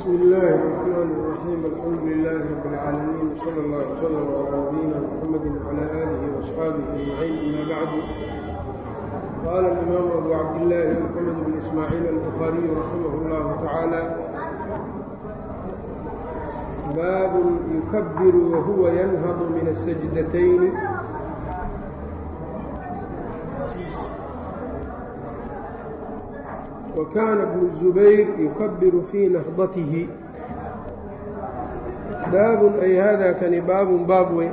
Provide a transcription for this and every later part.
بsم الlh الرحmن الرحيم الحمdu لله رب العاalمين وصلى الله وsلم على نبيina mحمد وعلى آله وأصحاaبه أجمعين أmا bعd qال الإmام أbو cabdاللahi محمد بن إسmاعيل البخاaري رحimه الله taعالى bab يkبر وهuوa ينهض min السجدتين وkاna بن الزbayr يukبir fي نهضaته baab ay hada kani baabun baab wey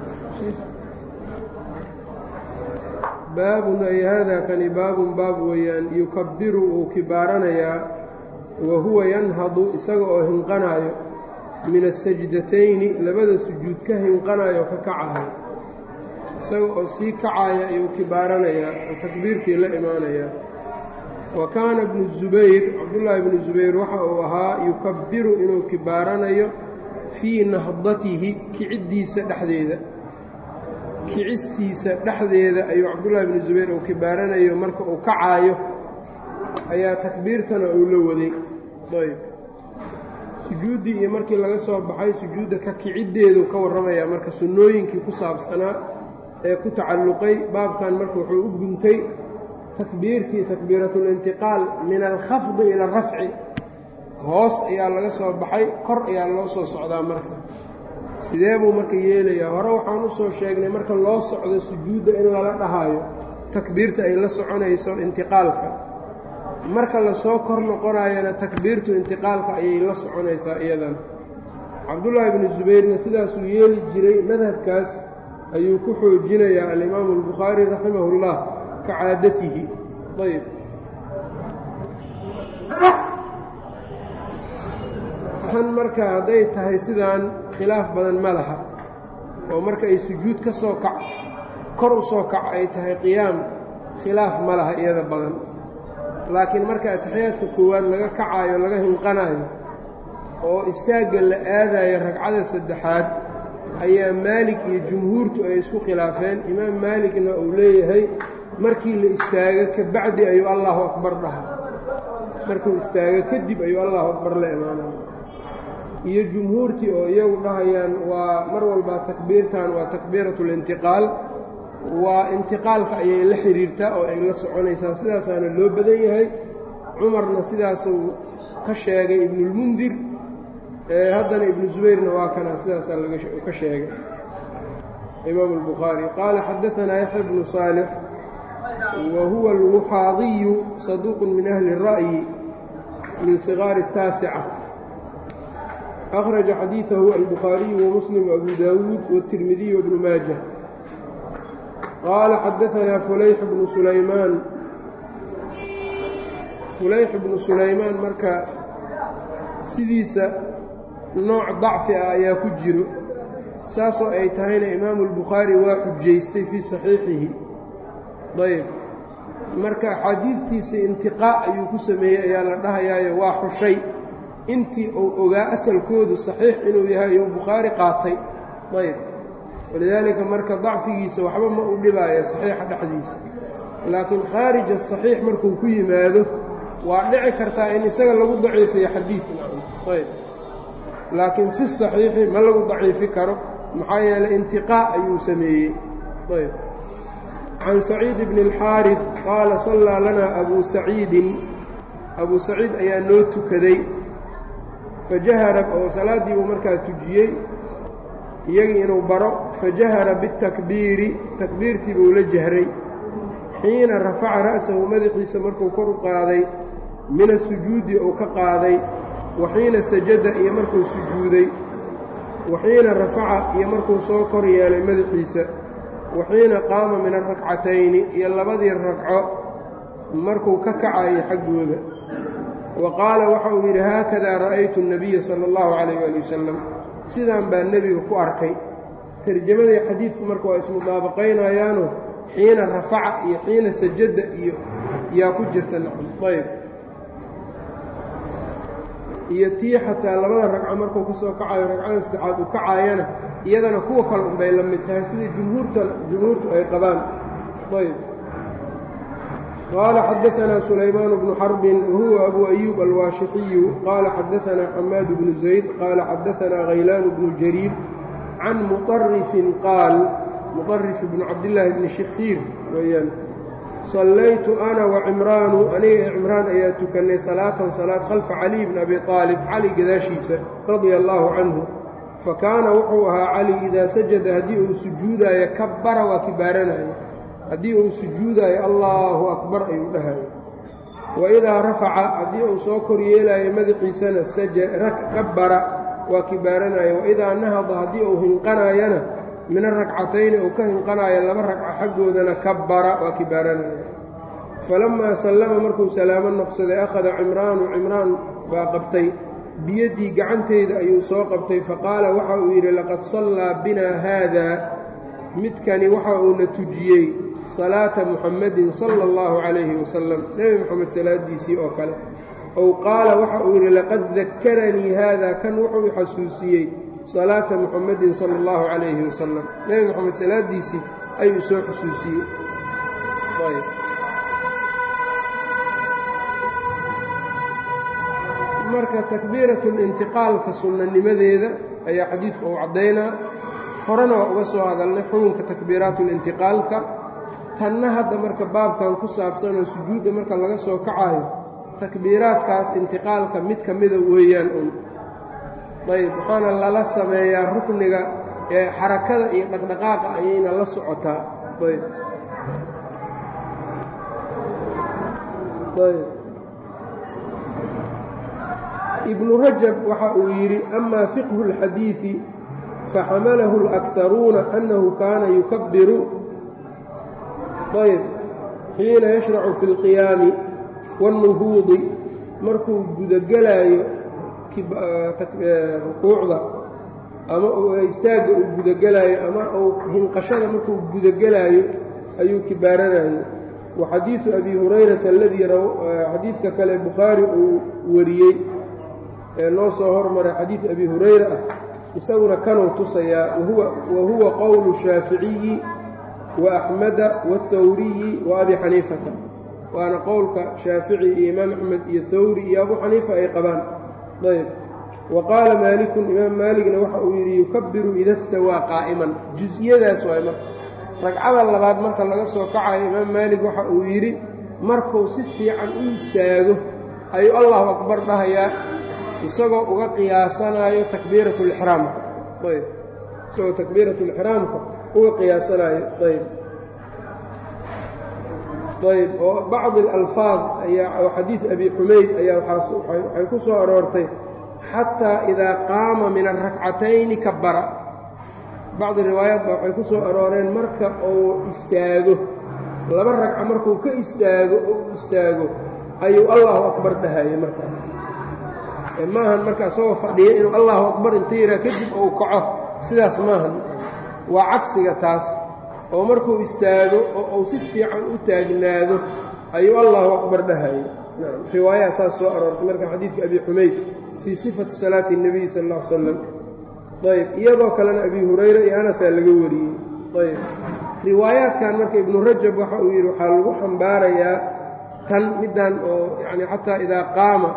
baabun ay hada kani baabun baab weeyaan yukabiru uu kibaaranayaa wa huwa yanhadu isaga oo hinqanaayo min asajdatayni labada sujuud ka hinqanayo ka kacayo isaga oo sii kacaya ayuu kibaaranayaa oo takbiirtii la imaanayaa wa kaana bnu zubayr cabdullaahi bnu zubayr waxa uu ahaa yukabiru inuu kibaaranayo fii nahdatihi kiciddiisa dhexdeeda kicistiisa dhexdeeda ayuu cabdullaahi bnu zubayr uu kibaaranayo marka uu kacaayo ayaa takbiirtana uu la waday ayb sujuuddii iyo markii laga soo baxay sujuudda ka kiciddeedu ka warramayaa marka sunnooyinkii ku saabsanaa ee ku tacalluqay baabkan marka wuxuu u guntay takbiirkii takbiiratulintiqaal min alkhafdi ila alrafci hoos ayaa laga soo baxay kor ayaa loo soo socdaa marka sidee buu marka yeelayaa hore waxaan u soo sheegnay marka loo socdo sujuudda in lala dhahaayo takbiirta ay la soconayso intiqaalka marka lasoo kor noqonayana takbiirtu intiqaalka ayay la soconaysaa iyadan cabdullaahi bnu subayrna sidaasuu yeeli jiray madhabkaas ayuu ku xoojinayaa alimaamu albukhaari raximahullah ka caadatihi ayb tan marka hadday tahay sidaan khilaaf badan ma laha oo marka ay sujuud ka soo kac kor u soo kac ay tahay qiyaam khilaaf ma laha iyada badan laakiin marka ataxiyaadka koowaad laga kacaayo laga hinqanayo oo istaagga la aadayo ragcada saddexaad ayaa maalig iyo jumhuurtu ay isku khilaafeen imaam maaligna uu leeyahay markii la istaago ka bacdi ayuu allaahu akbar dhaha markuu istaago kadib ayuu allahu akbar la imaanaya iyo jumhuurtii oo iyagu dhahayaan waa mar walbaa takbiirtan waa takbiiratu lintiqaal waa intiqaalka ayay la xidhiirtaa oo ay la soconaysaa sidaasaana loo badan yahay cumarna sidaasuu ka sheegay ibnulmundir haddana ibnu zubayrna waa kana sidaasaa ka sheegay imaamu albukhaari qaala xadaanaa yaxya bnu saalix wa huwa alwuxaadiyu saduuqun min ahli الra'yi min sigaari الtaasica أkhraجa xadiiثahu albukhaariyu wamuslim وabu daawuud wالtirmidiy wbnu maaja qaala xadaanaa fulayx bnu sulaymaan fulayx bnu sulaymaan marka sidiisa nooc dacfi ah ayaa ku jiro saasoo ay tahayna imaamu اlbukhaari waa xujaystay fii saxiixihi ayb marka axaadiidtiisa intiqaa ayuu ku sameeyey ayaa la dhahayaayo waa xushay intii uu ogaa asalkoodu saxiix inuu yahay ayuu bukhaari qaatay ayb walidaalika marka dacfigiisa waxba ma u dhibaayo saxiixa dhexdiisa laakiin khaarija saxiix markuu ku yimaado waa dhici kartaa in isaga lagu daciifiyo xadiid ayb laakiin fi saxiixi ma lagu daciifi karo maxaa yeelay intiqaa ayuu sameeyey ayb can saciid bni اlxaariث qaala sallaa lanaa abuu saciidin abuu saciid ayaa noo tukaday fajahara oo salaaddii buu markaa tujiyey iyagii inuu baro fajahara biاtakbiiri takbiirtii buu la jahray xiina rafaca ra'sahu madaxiisa markuu kor u qaaday min asujuudi uu ka qaaday wa xiina sajada iyo markuu sujuuday wa xiina rafaca iyo markuu soo kor yeelay madaxiisa wa xiina qaama min arakcatayni iyo labadii ragco markuu ka kacayay xaggooda wa qaala waxa uu yidhi haakadaa ra'aytu الnabiya sala اllahu calayh ali wasalam sidaan baa nebiga ku arkay tarjamadii xadiidku marka waa ismudaabaqaynayaano xiina rafaca iyo xiina sajada iyo yaa ku jirta nacam ayb iyo tii xataa labada ragco markuu ka soo kacayo ragcada saddexaad uu kacaayana iyadana kuwa kale unbay la mid tahay sidai jumhuurta jumhuurtu ay qabaan ayb qaala xadaanaa sulaymaan bnu xarbin wahuwa abu ayuub alwaashixiyu qaala xadaanaa xamaad bnu zayd qaala xadaanaa khaylaan bnu jariir can muطarifin qaal muطarif bnu cabdillaahi bni shikhiir weyaan sallaytu ana wacimraanu aniga cimraan ayaa tukannay salaatan salaad khalfa caliy bni abi aalib cali gadaashiisa radia allaahu canhu fa kaana wuxuu ahaa cali idaa sajada haddii uu sujuudaayo kabbara waa kibaaranaya haddii uu sujuudaayo allaahu akbar ayuu dhahayo wa idaa rafaca haddii uu soo kor yeelaayo madaxiisana kabbara waa kibaaranaya wa idaa nahada haddii uu hinqanaayana min arakcatayni uu ka hinqanaayo laba ragca xaggoodana kabbara waa kibaaranaya falammaa sallama markuu salaamo noqsaday akhada cimraanu cimraan baa qabtay biyaddii gacanteyda ayuu soo qabtay faqaala waxa uu yidhi laqad sallaa binaa haadaa midkani waxa uuna tujiyey salaata muxammadin sala allahu calayhi wasalam nebi moxamed salaadiisii oo kale ow qaala waxa uu yidhi laqad dakaranii haada kan wuxuu i xasuusiyey salaata muxammadin sala allahu calayhi wasalam nebi moxamed salaadiisii ayuu soo xusuusiyey marka takbiiratlintiqaalka sunnanimadeeda ayaa xadiidku uu caddaynaa horena waa uga soo hadalnay xukunka takbiiraatulintiqaalka tanna hadda marka baabkan ku saabsanoo sujuudda marka laga soo kacayo takbiiraadkaas intiqaalka mid ka mida weeyaan un ayb waxaana lala sameeyaa rukniga ee xarakada iyo dhaqdhaqaaqa ayayna la socotaa ayb ayb ibnu rajab waxa uu yidhi ama fiqhu اlxadiidi faxamalahu اlأkharuuna annahu kaana yukabiru ayb xiina yashracu fi اlqiyaami wاlnuhuudi markuu gudagelaayo rukuucda ama istaagga uu gudagelaayo ama uu hinqashada markuu gudagelaayo ayuu kibaaranayo wa xadiidu abi hurayrata aladii xadiidka kale bukhaari uu wariyey ee noo soo hormaray xadiid abi hurayra ah isaguna kanuu tusayaa wa huwa qowlu shaaficiyi wa axmeda waاthawriyi wa abi xaniifata waana qowlka shaafici iyo imaam axmed iyo hawri iyo abu xaniifa ay qabaan ayb wa qaala maalikun imaam maaligna waxa uu yidhi yukabiru ida stawaa qaa'iman jus-iyadaas waay marka ragcada labaad marka laga soo kacayo imaam maalig waxa uu yidhi markuu si fiican u istaago ayuu allahu akbar dhahayaa isagoo uga qiyaasanaayo takbiiratulixraamka ayb isagoo takbiiratulixraamka uga qiyaasanaayo ayb ayb oo bacdi alalfaad ayaa oo xadiid abi xumayd ayaa waxay ku soo aroortay xataa idaa qaama min arakcatayni kabara bacdi riwaayaat ba waxay ku soo arooreen marka uu istaago laba ragca markuu ka istaago oo u istaago ayuu allahu akbar dhahayay markaa maahan marka isagoo fadhiya inuu allahu akbar inta yihaa kadib uu kaco sidaas maahan waa cagsiga taas oo markuu istaago oo uu si fiican u taagnaado ayuu allahu akbar dhahayay riwaayaha saas soo aroortay marka xadiidka abi xumayd fii sifati salaati الnabiy sal اlla ly slam ayb iyadoo kalena abi hurayra iyo anasaa laga wariyey ayb riwaayaadkan marka ibnu rajab waxa uu yidhi waxaa lagu xambaarayaa tan middan oo yani xataa idaa qaama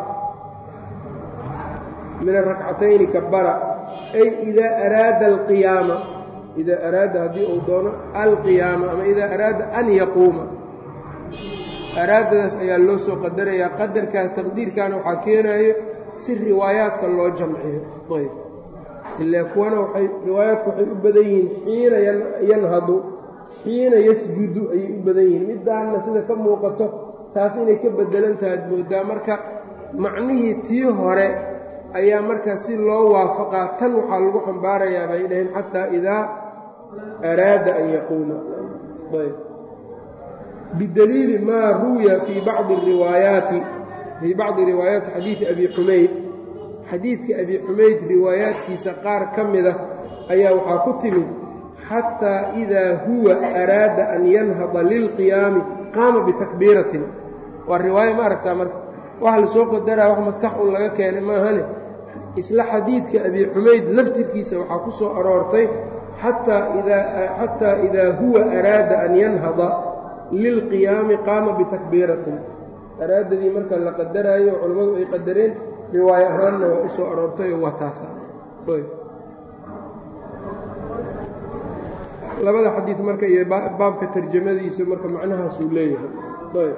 min arakcatayni kabara ay idaa araada alqiyaama idaa araada haddii uu doono alqiyaama ama idaa araada an yaquuma araadadaas ayaa loo soo qadarayaa qadarkaas taqdiirkaana waxaa keenaayo si riwaayaadka loo jamciyo ayb ilaa kuwana waxay riwaayaadku waxay u badan yihiin xiina yanhadu xiina yasjudu ayay u badan yihiin middaanna sida ka muuqato taas inay ka bedelan tahaad moodaa marka macnihii tii hore ayaa markaa si loo waafaqaa tan waxaa lagu xambaarayaa bay dhaheen xataa idaa araada an yaquuma ayb bidaliili maa ruwiya fii bacdi riwaayaati fii bacdi riwaayaati xadiidi abi xumayd xadiidka abi xumayd riwaayaadkiisa qaar ka mida ayaa waxaa ku timid xataa idaa huwa araada an yanhada lilqiyaami qaama bitakbiiratin waa riwaayo ma aragtaa marka waxa la soo qadaraa wax maskax un laga keenay maahane isla xadiidka abi xumayd laftirkiisa waxaa ku soo aroortay xataa idaa huwa araada an yanhada lilqiyaami qaama bitakbiiratin araadadii marka la qadaraayo culammadu ay qadareen riwaayo ahaanna waa u soo aroortay oo waa taasa labada xadiid marka iyo baabka tarjamadiisa marka macnahaasuu leeyahay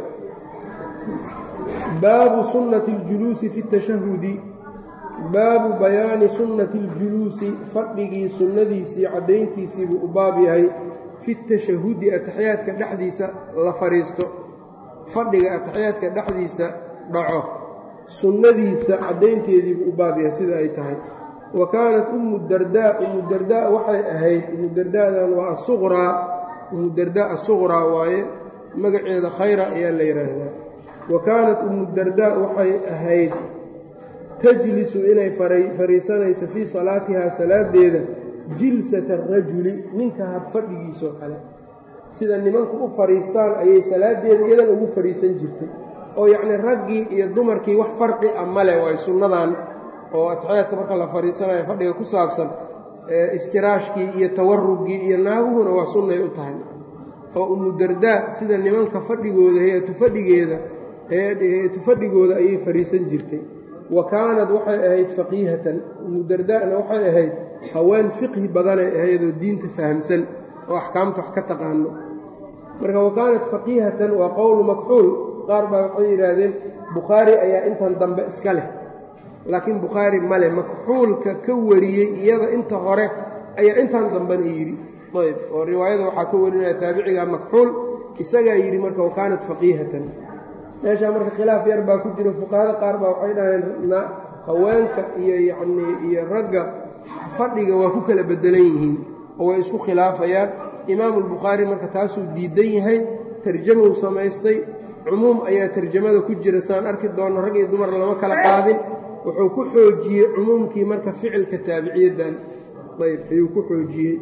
baabu sunnati اljuluusi fi اtashahudi baabu bayaani sunnati اljuluusi fadhigii sunnadiisii caddayntiisii buu u baab yahay fi tashahudi ataxiyaadka dhexdiisa la fadhiisto fadhiga ataxiyaadka dhexdiisa dhaco sunnadiisa caddaynteedii buu u baab yahay sida ay tahay wa kaanat ummu dardaa ummu dardaa waxay ahayd ummu dardaadan waa asuqraa ummu dardaa asuqraa waaye magaceeda khayra ayaa la yidhaahdaa wa kaanat ummu dardaa waxay ahayd tajlisu inay fariisanayso fii salaatihaa salaadeeda jilsata arajuli ninka had fadhigiisoo kale sida nimanku u fadhiistaan ayay salaadeeda iyadan ugu fadhiisan jirtay oo yacnii raggii iyo dumarkii wax farqi a male waay sunnadan oo atixyaadka marka la fadhiisanayo fadhiga ku saabsan iftiraashkii iyo tawarugii iyo naaguhuna waa sunnay u tahay oo umu dardaa sida nimanka fadhigooda hay-atu fadhigeeda hay-atu fadhigooda ayay fadhiisan jirtay wa kaanad waxay ahayd faqiihatan umu dardaana waxay ahayd haween fiqhi badanay ahaydoo diinta fahamsan oo axkaamta wax ka taqaano marka wa kaanat faqiihatan waa qowlu makxuul qaar baa waxay yidhaahdeen bukhaari ayaa intan dambe iska leh laakiin bukhaari male makxuulka ka wariyey iyada inta hore ayaa intan dambena yidhi ayb oo riwaayada waxaa ka warinaya taabiciga makxuul isagaa yidhi marka wa kaanat faqiihatan meeshaa marka khilaaf yar baa ku jiro fuqahada qaar baa waxay dhaheen haweenka iyo yacnii iyo ragga fadhiga waa ku kala bedelan yihiin oo way isku khilaafayaan imaamulbukhaari marka taasuu diidan yahay tarjamou samaystay cumuum ayaa tarjamada ku jira saan arki doonno rag iyo dumar lama kala qaadin wuxuu ku xoojiyey cumuumkii marka ficilka taabiciyaddan ayb ayuu ku xoojiyey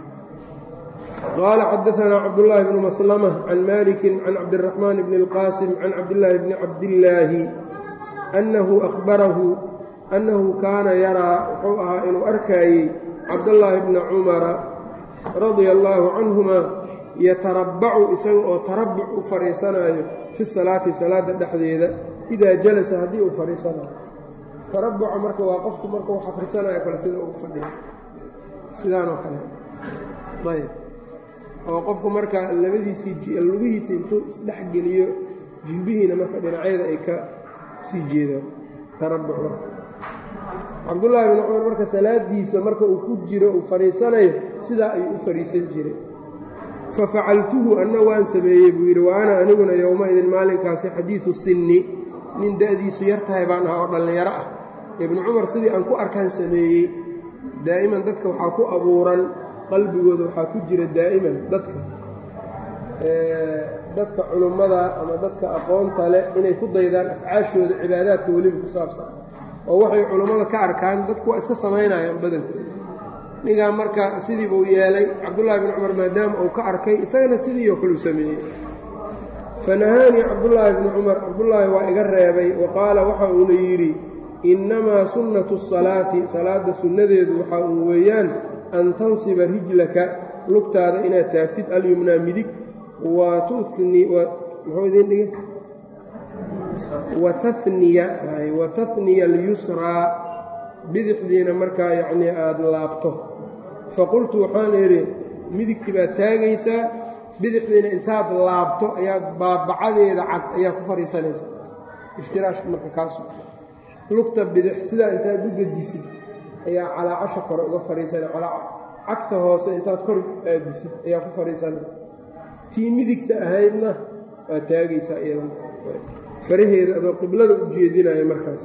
qaala xadaanaa cabdullaahi bnu maslama can malikin can cabdiraxmaan bni اlqaasim can cabdillaahi bni cabdillaahi annahu ahbarahu annahu kaana yaraa wuxuu ahaa inuu arkaayey cabdallaahi bna cumara radia allaahu canhuma yatarabbacu isaga oo tarabbuc u fadhiisanaayo fi salaati salaadda dhexdeeda idaa jalasa haddii uu fadhiisanayo tarabbuca marka waa qofku marka wax akhrisanayo kale sida ugu fadhiya sidaanoo kale ayb oo qofku marka labadiisii lugihiisa intuu isdhex geliyo jilbihiina marka dhinacyada ay ka sii jeedaan tarabbuc marka cabdullaahi bin cumar marka salaadiisa marka uu ku jiro uu fadhiisanayo sidaa ayuu u fadhiisan jiray fa facaltuhu anna waan sameeyey buu yidhi wa ana aniguna yowma-idin maalinkaasi xadiidu sinni nin da'diisu yar tahay baan ahaa oo dhallinyaro ah ibnu cumar sidii aan ku arkaan sameeyey daa'iman dadka waxaa ku abuuran qalbigooda waxaa ku jira daa'iman dadka dadka culummada ama dadka aqoonta leh inay ku daydaan afcaashooda cibaadaadka weliba ku saabsan oo waxay culummada ka arkaan dadku waa iska samaynayaan badankooda ningaa marka sidii buu yeelay cabdullaahi bin cumar maadaama uu ka arkay isagana sidii oo kale u sameeyey fanahaanii cabdullaahi bni cumar cabdullaahi waa iga reebay wa qaala waxa uuna yidhi innamaa sunnatu salaati salaadda sunnadeedu waxaa uu weeyaan an tansiba rijlaka lugtaada inaad taagtid alyumnaa midig wa tuni muxuu idiin dhigay wataniya watahniya alyusraa bidixdiina markaa yacnii aada laabto faqultu waxaan idhi midigtii baad taagaysaa bidixdiina intaad laabto ayaad baabacadeeda cad ayaa ku fadhiisanaysaa iftiraashka marka kaasu lugta bidix sidaa intaad u gedisid ayaa calaacasha kore uga fadhiisanay cagta hoose intaad kor aadisid ayaa ku fadhiisanay tii midigta ahaydna waad taagaysaa iyadan faraheeda adoo qiblada u jeedinaya markaas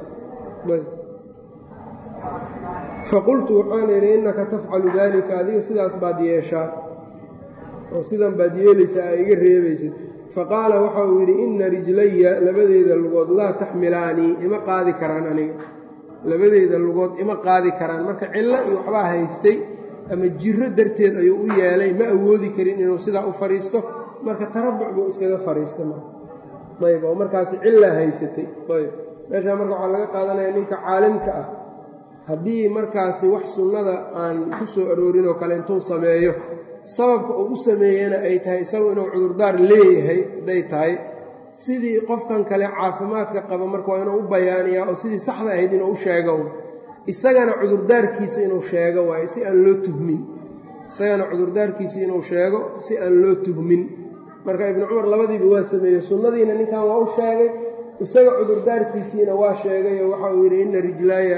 faqultu waxaan idhi innaka tafcalu daalika adiga sidaas baad yeeshaa oo sidan baad yeelaysaa aa iga reebaysid faqaala waxa uu yidhi inna rijlaya labadeeda lugood laa taxmilaanii ima qaadi karaan aniga labadeeda lugood ima qaadi karaan marka cillo iyo waxbaa haystay ama jiro darteed ayuu u yeelay ma awoodi karin inuu sidaa u fadhiisto marka tarabuc buu iskaga fadhiistay marka ayb oo markaasi cillaa haysatay ayb meeshaa marka waxaa laga qaadanaya ninka caalimka ah haddii markaasi wax sunnada aan ku soo aroorin oo kale intuu sameeyo sababka uu u sameeyena ay tahay isagu inuu cudurdaar leeyahay hadday tahay sidii qofkan kale caafimaadka qaba marka waa inuu u bayaaniyaa oo sidii saxda ahayd inuu u sheego isagana cudurdaarkiisa inuu sheego waayo si aan loo tuhmin isagana cudurdaarkiisa inuu sheego si aan loo tuhmin marka ibnu cumar labadiiba waa sameeyey sunnadiina ninkan waa u sheegay isaga cudurdaarkiisiina waa sheegay oo waxa uu yidhi ina rijlaaya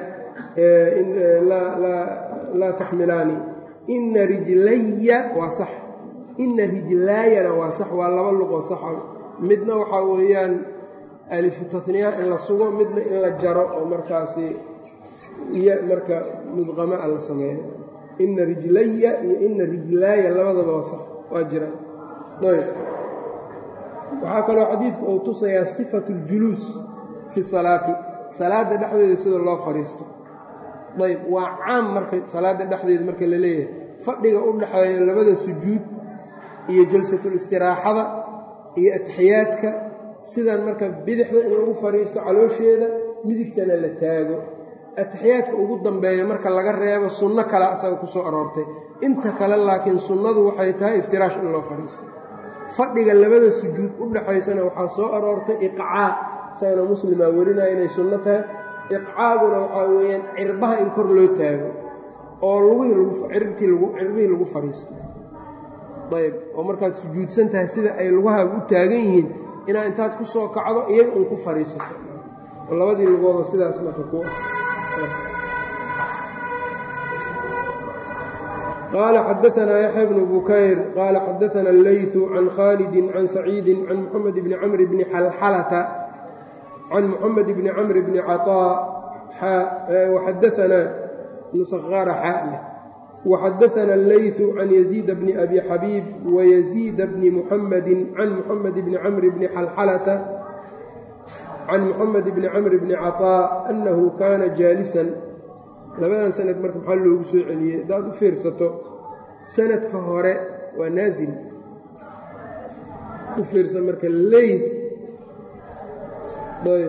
laa taxmilaani ina rijlaya waa sax ina rijlaayana waa sax waa laba luqoo saxa midna waxaa weeyaan alifu tatniya in la sugo midna in la jaro oo markaasi iyo marka mudqama a la sameeyo ina rijlaya iyo ina rijlaaya labadaba waa sax waa jiraan ayb waxaa kaloo xadiidku uu tusayaa sifatu اljuluus fi salaati salaadda dhexdeeda sida loo fadhiisto ayb waa caam marka salaadda dhexdeeda marka la leeyahay fadhiga u dhexeeya labada sujuud iyo jalsatulistiraaxada iyo atixiyaadka sidan marka bidixda in lagu fadhiisto caloosheeda midigtana la taago atixiyaadka ugu dambeeya marka laga reebo sunno kale asaga ku soo aroortay inta kale laakiin sunnadu waxay tahay iftiraash in loo fadhiisto fadhiga labada sujuud u dhaxaysana waxaa soo aroortay iqcaa isagana muslimaa werinaya inay sunno tahay iqcaaguna waxaa weeyaan cirbaha in kor loo taago oo lugihicirbihii lagu fadhiisto ayb oo markaad sujuudsan tahay sida ay lugahaaga u taagan yihiin inaad intaad ku soo kacdo iyaga uun ku fadhiisato oo labadii lugooda sidaas marka ku qال xdثna يحyى بن بukayr qال xdثna الlyث عن khالد عن سacيid عن محمد بن cمر بن xلxلة عن محمد بن cمر بن cطاء وxdثna نسغاr xاء وxdثna الlyث عن يزيد بن أbي xبيب ويزيد بن محمد عن محمد بن cمر بن xلxلة عن محمد بن cمر بن cطاء أنه kاna jاalسا labadan sanad marka maxaa loogu soo celiyey haddaad u fiirsato sanadka hore waa naasil u fiirsa marka leyt ayb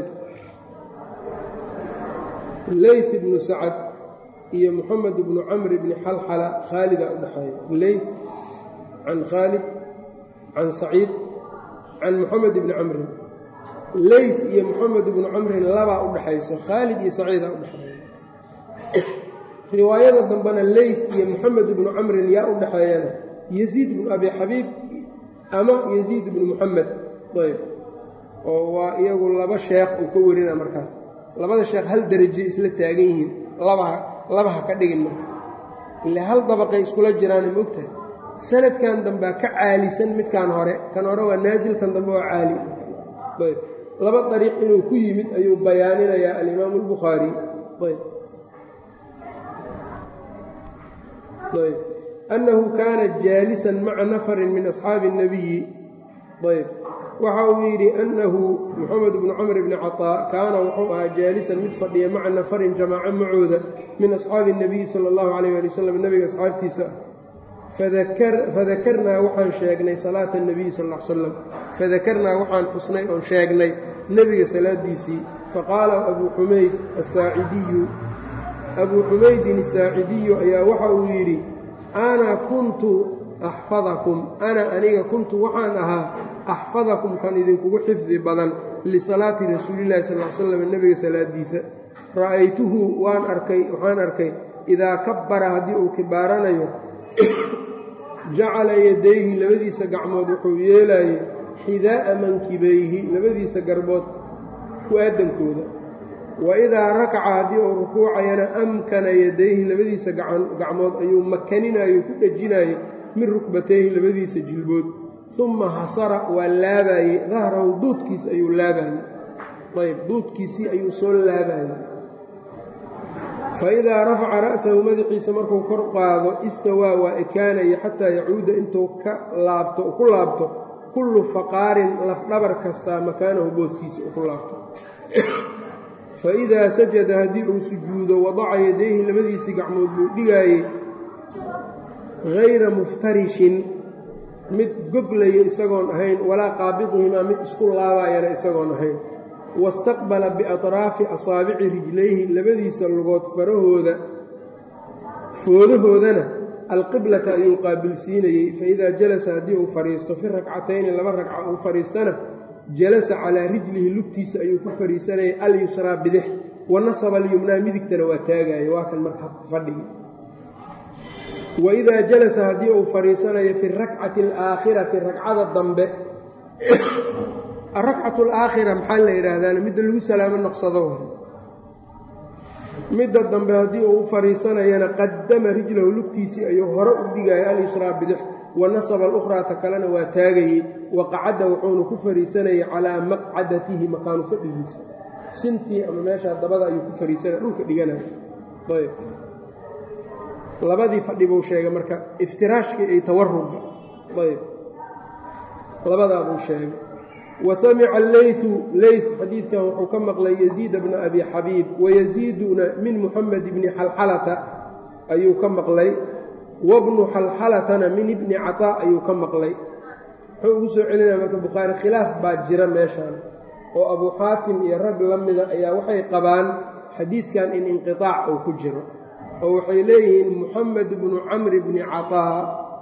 leyt ibnu sacad iyo moxamed ibnu camr ibni xalxala khaalidaa u dhexeeya leyt can khaalid can saciid can moxamed ibni camrin leyt iyo moxamed ibnu camrin labaa u dhexayso khaalid iyo saciidaa u dhexeeya riwaayada dambena leyt iyo moxamed ibnu camrin yaa u dhexeeyana yasiid ibnu abi xabiib ama yasiid ibnu muxamed ayb oo waa iyagu laba sheekh uu ka warina markaas labada sheekh hal deraje isla taagan yihiin labaha labaha ka dhigin marka ile hal dabaqay iskula jiraana moogtahay sanadkan dambea ka caalisan midkan hore kan hore waa naasil kan dambe waa caali ayb laba dariiq inuu ku yimid ayuu bayaaninayaa alimaamu albukhaari ayb ayb annahu kaana jaalisan maca nafarin min asxaabi الnabiyi ayb waxa uu yidhi annahu moxamed bnu camr bni caطaa kaana wuxuu ahaa jaalisan mid fadhiya maca nafarin jamaaco macooda min asxaabi الnabiyi sala اllahu alayh ali wasalam nebiga asxaabtiisa fadakarnaa waxaan sheegnay salaata الnabiyi sal l slam fadakarnaa waxaan xusnay oon sheegnay nebiga salaadiisii faqaala abuu xumayd asaacidiyu abuu xumaydin asaacidiyu ayaa waxa uu yidhi ana kuntu axfadakum ana aniga kuntu waxaan ahaa axfadakum kan idinkugu xifdi badan lisalaati rasuulillahi sal l slam nebiga salaadiisa ra'aytuhu waan arkay waxaan arkay idaa kabbara haddii uu kibaaranayo jacala yadayhi labadiisa gacmood wuxuu yeelaayey xidaa'a mankibayhi labadiisa garbood ku-aadankooda wa idaa rakaca haddii uu rukuucayana amkana yadayhi labadiisa gacmood ayuu makaninayo ku dhejinayo min rukbatayhi labadiisa jilbood uma hasara waa laabaayey dahrahu duudkiisa ayuu laabaayey ayb duudkiisii ayuu soo laabaayey fa idaa rafaca ra'sahu madaxiisa markuu kor qaado istawaa waa ekaanaya xataa yacuuda intuu ka laabto ku laabto kullu faqaarin lafdhabar kastaa makaanahu booskiisa u ku laabto fa idaa sajada haddii uu sujuudo wadaca yadayhi labadiisii gacmood buu dhigaayey hayra muftarishin mid goglayo isagoon ahayn walaa qaabidihimaa mid isku laabaayana isagoon ahayn wastaqbala biatraafi asaabici rijlayhi labadiisa lugood farahooda foodahoodana alqiblata ayuu qaabilsiinayey faidaa jalasa haddii uu fadhiisto fi rakcatayni laba ragca uu fadhiistana jalasa calaa rijlihi lugtiisa ayuu ku fadhiisanayay alyusraa bidix wa nasaba alyumnaa midigtana waa taagaya waa kan marka fadhigi waidaa jalasa haddii uu fadhiisanayo fi rakcati alaakhirati ragcada dambe arakcatu alaakhira maxaa la yidhaahdaana midda lagu salaamo noqsado midda dambe haddii uu u fadhiisanayana qadama rijlahu lugtiisii ayuu hore u dhigaya alyusraa bidix wa nasaba alukhraa ta kalena waa taagayey wa qacadda wuxuuna ku fadhiisanayay calaa maqcadatihi makaanu fadhigiisa sintii ama meeshaa dabada ayuu ku fadhiisanaya dhulka dhiganaya ayb labadii fadhi buu sheegay marka iftiraashkii iyo tawarugga ayb labadaabuu sheegay wa samica alleytu leyt xadiidkan wuxuu ka maqlay yaziida bna abi xabiib wayaziiduna min muxamed bni xalxalata ayuu ka maqlay wabnu xalxalatana min ibni cataa ayuu ka maqlay wuxuu ugu soo celinaya marka bukhaari khilaaf baa jira meeshaan oo abuu xaatim iyo rag la mida ayaa waxay qabaan xadiidkan in inqiaac uu ku jiro oo waxay leeyihiin muxamed bnu camri bni cataa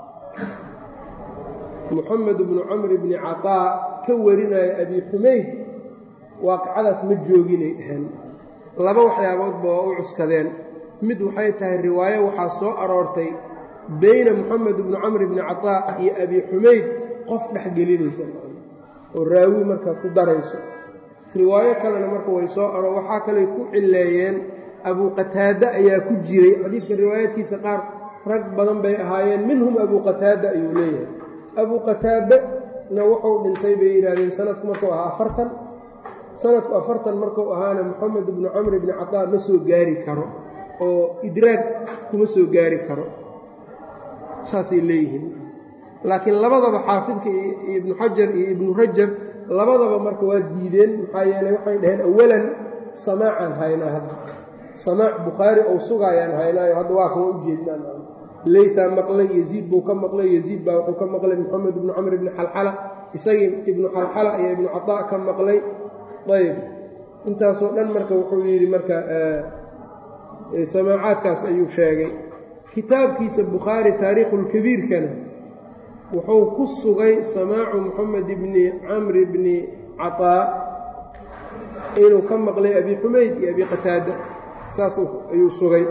muxamed bnu camri bni cataa ka warinaya abi xumayd waaqicadaas ma jooginay dhaheen laba waxyaaboodba waa u cuskadeen mid waxay tahay riwaayo waxaa soo aroortay beyna moxamed bnu camri bni cataa iyo abi xumayd qof dhexgelinaysa oo raawi markaa ku darayso riwaayo kalena marka way soo aro waxaa kaley ku cileeyeen abuu qataada ayaa ku jiray xadiidka riwaayaadkiisa qaar rag badan bay ahaayeen minhum abuu qataada ayuu leeyahay abuu qataadana wuxuu dhintay bay yidhaahdeen sanadku markuu ahaa afartan sanadku afartan markuu ahaana moxamed bnu camri bni cataa ma soo gaari karo oo idraag kuma soo gaari karo saasay leeyihiin laakiin labadaba xaafidka ibnu xajar iyo ibnu rajab labadaba marka waa diideen maxaa yeeley waxay dhaheen awalan samaacaan haynaa hadda samaac bukhaari ou sugaayaan haynaayo hadda waa kuma u jeednaan leytaa maqlay yeziid buu ka maqlay yeziid baa wuxuu ka maqlay moxamed ibnu camr ibni xalxala isagii ibnu xalxala iyo ibnu cataa ka maqlay ayb intaasoo dhan marka wuxuu yidhi marka samaacaadkaas ayuu sheegay kitaabkiisa bukhaari taariikhulkabiirkana wuxuu ku sugay samaacu moxamed ibni camri bni cataa inuu ka maqlay abi xumayd iyo abi qataada saas ayuu sugay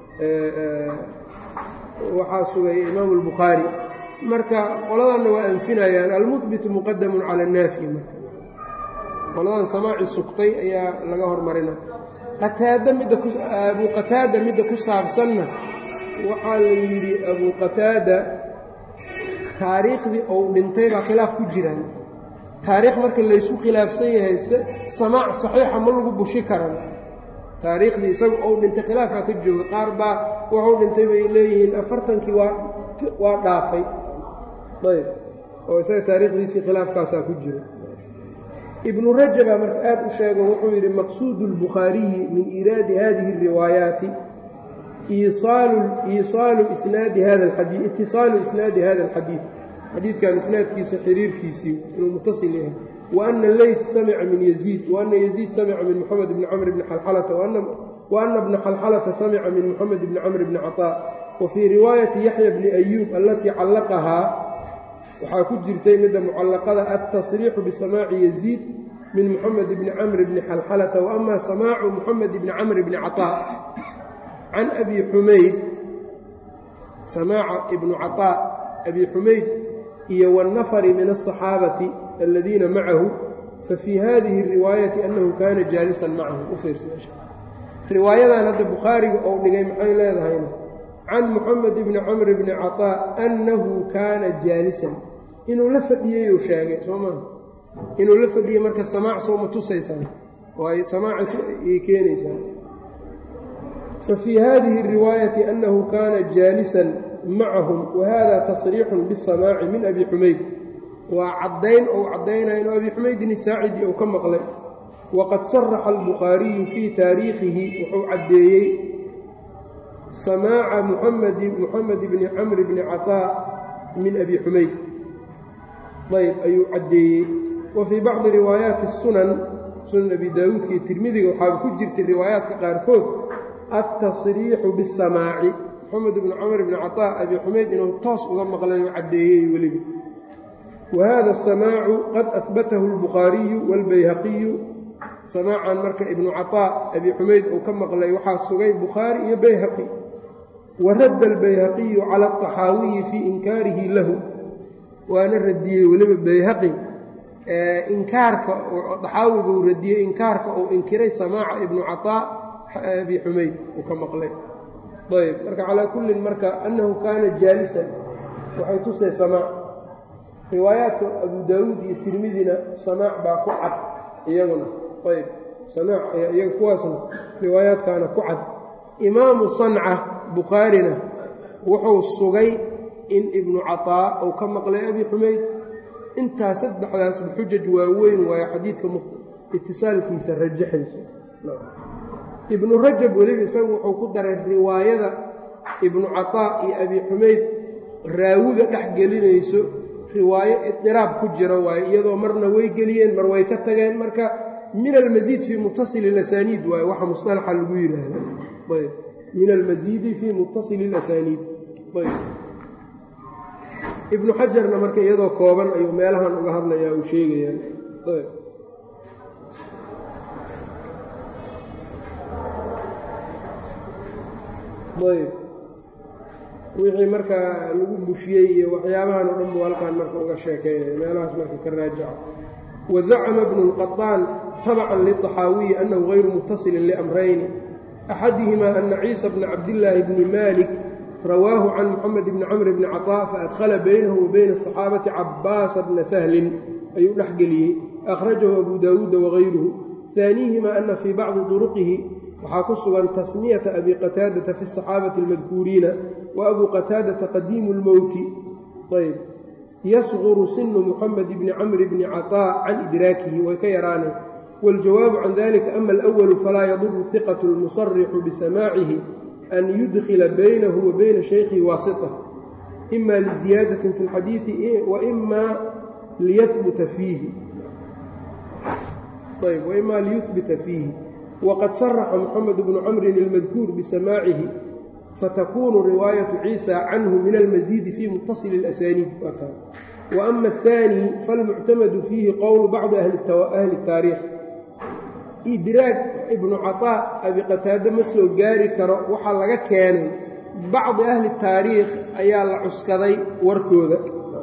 waxaa sugay imaamu albukhaari marka qoladanna waa anfinayaan almuhbitu muqadamun cala annaafi marka qoladan samaaci sugtay ayaa laga hormarina qataada midda ku abuu qataada midda ku saabsanna waxaa la yidhi abuu qataada taariikhdii ou dhintay baa khilaaf ku jiraan taariikh marka laysku khilaafsan yahay samaac saxiixa ma lagu bushi karan taariikhdii isagu ou dhintay khilaafaa ka jooga qaar baa wuxuu dhintay bay leeyihiin afartankii waa waa dhaafay ayb oo isaga taariikhdiisii khilaafkaasaa ku jira ibnu rajabaa marka aad u sheego wuxuu yidhi maqsuudu اlbukhaariyi min iiraadi hadihi اriwaayaati iisaalu isnaadi hada alxadii itisaalu isnaadi hada alxadiid xadiidkan isnaadkiisa xiriirkiisii inuu mutasil yahay wa ana leyt samica min yaziid wa ana yaziid samica min moxamed bni camr bni xalxalata wa ana bna xalxalata samica min moxamed bni camr bni caطaa wa fii riwaayati yaxya bni ayuub alatii callaqahaa waxaa ku jirtay midda mucallaqada altasriixu bisamaaci yaziid min moxamed bni camr bni xalxalata wa ama samaacu moxamed bni camr bni caطaa can abi xumayd samaaca ibnu caطaa abi xumayd iyo wاnnafari min aلصaxaabati aladiina macahu fafii hadihi اriwaayati annahu kaana jaalisan macahu u fiirsa riwaayadan hadda bukhaariga ou dhigay maxay leedahayna can moxamed bni camr bni caطaa annahu kaana jaalisan inuu la fadhiyeyuu sheegay soo maa inuu la fadhiyey marka samaac sooma tusaysaan waay samaaca ay keenaysaa fafii hadihi اriwaayati annahu kaana jaalisan macahum wahada tasriixun bisamaaci min abi xumayd waa caddayn ou caddaynaya inuu abi xumaydin saacidi ou ka maqlay waqad saraxa albukhaariyu fii taariikhihi wuxuu caddeeyey samaaca muxamed bni camri bni caطaa min abi xumayd ayb ayuu caddeeyey wa fii bacdi riwaayaati sunan sunan abi daawuudka iyo tirmidiga waxaaba ku jirtay riwaayaadka qaarkood altasriixu bisamaaci moxamed bnu camr bni caطaa abi xumayd inuu toos uga maqlay oo caddeeyey weliba wa hada asamaacu qad ahbatahu اlbukhaariyu wاlbayhaqiyu samaacan marka ibnu caطaa abi xumayd uu ka maqlay waxaa sugay bukhaari iyo bayhaqi wa radda albayhaqiyu cala aطaxaawiyi fii inkaarihi lahu waana radiyey weliba bayhaqi inkaarka daxaawigu radiyey inkaarka uu inkiray samaaca ibnu caطaa abi xumayd uu ka maqlay ayb marka calaa kullin marka annahu kaana jaalisan waxay tusay samaac riwaayaadka abu daawuud iyo tirmidina samaac baa ku cad iyaguna ayb samaac iyaga kuwaasna riwaayaadkaana ku cad imaamu sanca bukhaarina wuxuu sugay in ibnu caطaa uu ka maqlay abi xumayd intaa saddexdaasba xujaj waaweyn waayo xadiidka itisaalkiisa rajaxayso ibnu rajab weliba isagu wuxuu ku daray riwaayada ibnu caطaa iyo abi xumayd raawiga dhex gelinayso riwaayo idiraab ku jira waayo iyadoo marna way geliyeen mar way ka tageen marka min almasiid fii mutasili اlasaniid waayo waxa musطalaxa lagu yidhaahda ayb min almasiidi fii mutasili اlasaniid ayb ibnu xajarna marka iyadoo kooban ayuu meelahan uga hadlayaa uu sheegayaan ayb wixii marka lagu bushiyey iyo waxyaabahan o dhan buu halkaan marka uga sheekeynaya meelahaas marka ka raajaco wazacama bnu اlqaطaan tabacan liلطaxaawiyi annahu غayru mutasilin liamrayni axadihimaa ana ciisa bna cabdillaahi bni malik rawaahu can moxamed bni camr bni caطaa faadkhala baynahu wa bayna asaxaabati cabaasa bna sahlin ayuu dhex geliyey akhrajahu abu daawuuda wagayruhu haaniihimaa ana fii bacdi duruqihi waxaa ku sugan tasmiyata abi qataadata fi asaxaabati almadkuuriina wa abuu qataadata qadiimu lmowti ayb yasquru sinu muxamed bni camri bni caطaa can idraakihi way ka yaraaneen waاljawaabu can dalika ama alawalu falaa yaduru hiqatu lmusarixu bisamaacihi an yudkila baynahu wa bayna shaykhihi waasita ima liziyaadatin fi اlxadiidi waima liyahbuta fiihi ayb waima liyuhbita fiihi wqad saraxa moxamed bnu camrin ilmadkuur bisamaacihi fatakunu riwaayatu ciisa canhu min almasiidi fii mutasili اlasaniid wa ama aلثaani falmuctamadu fiihi qowlu bacdi ahli اtaariikh idraag ibnu caطaa abi qataade ma soo gaari karo waxaa laga keenay bacdi ahli taariikh ayaa la cuskaday warkooda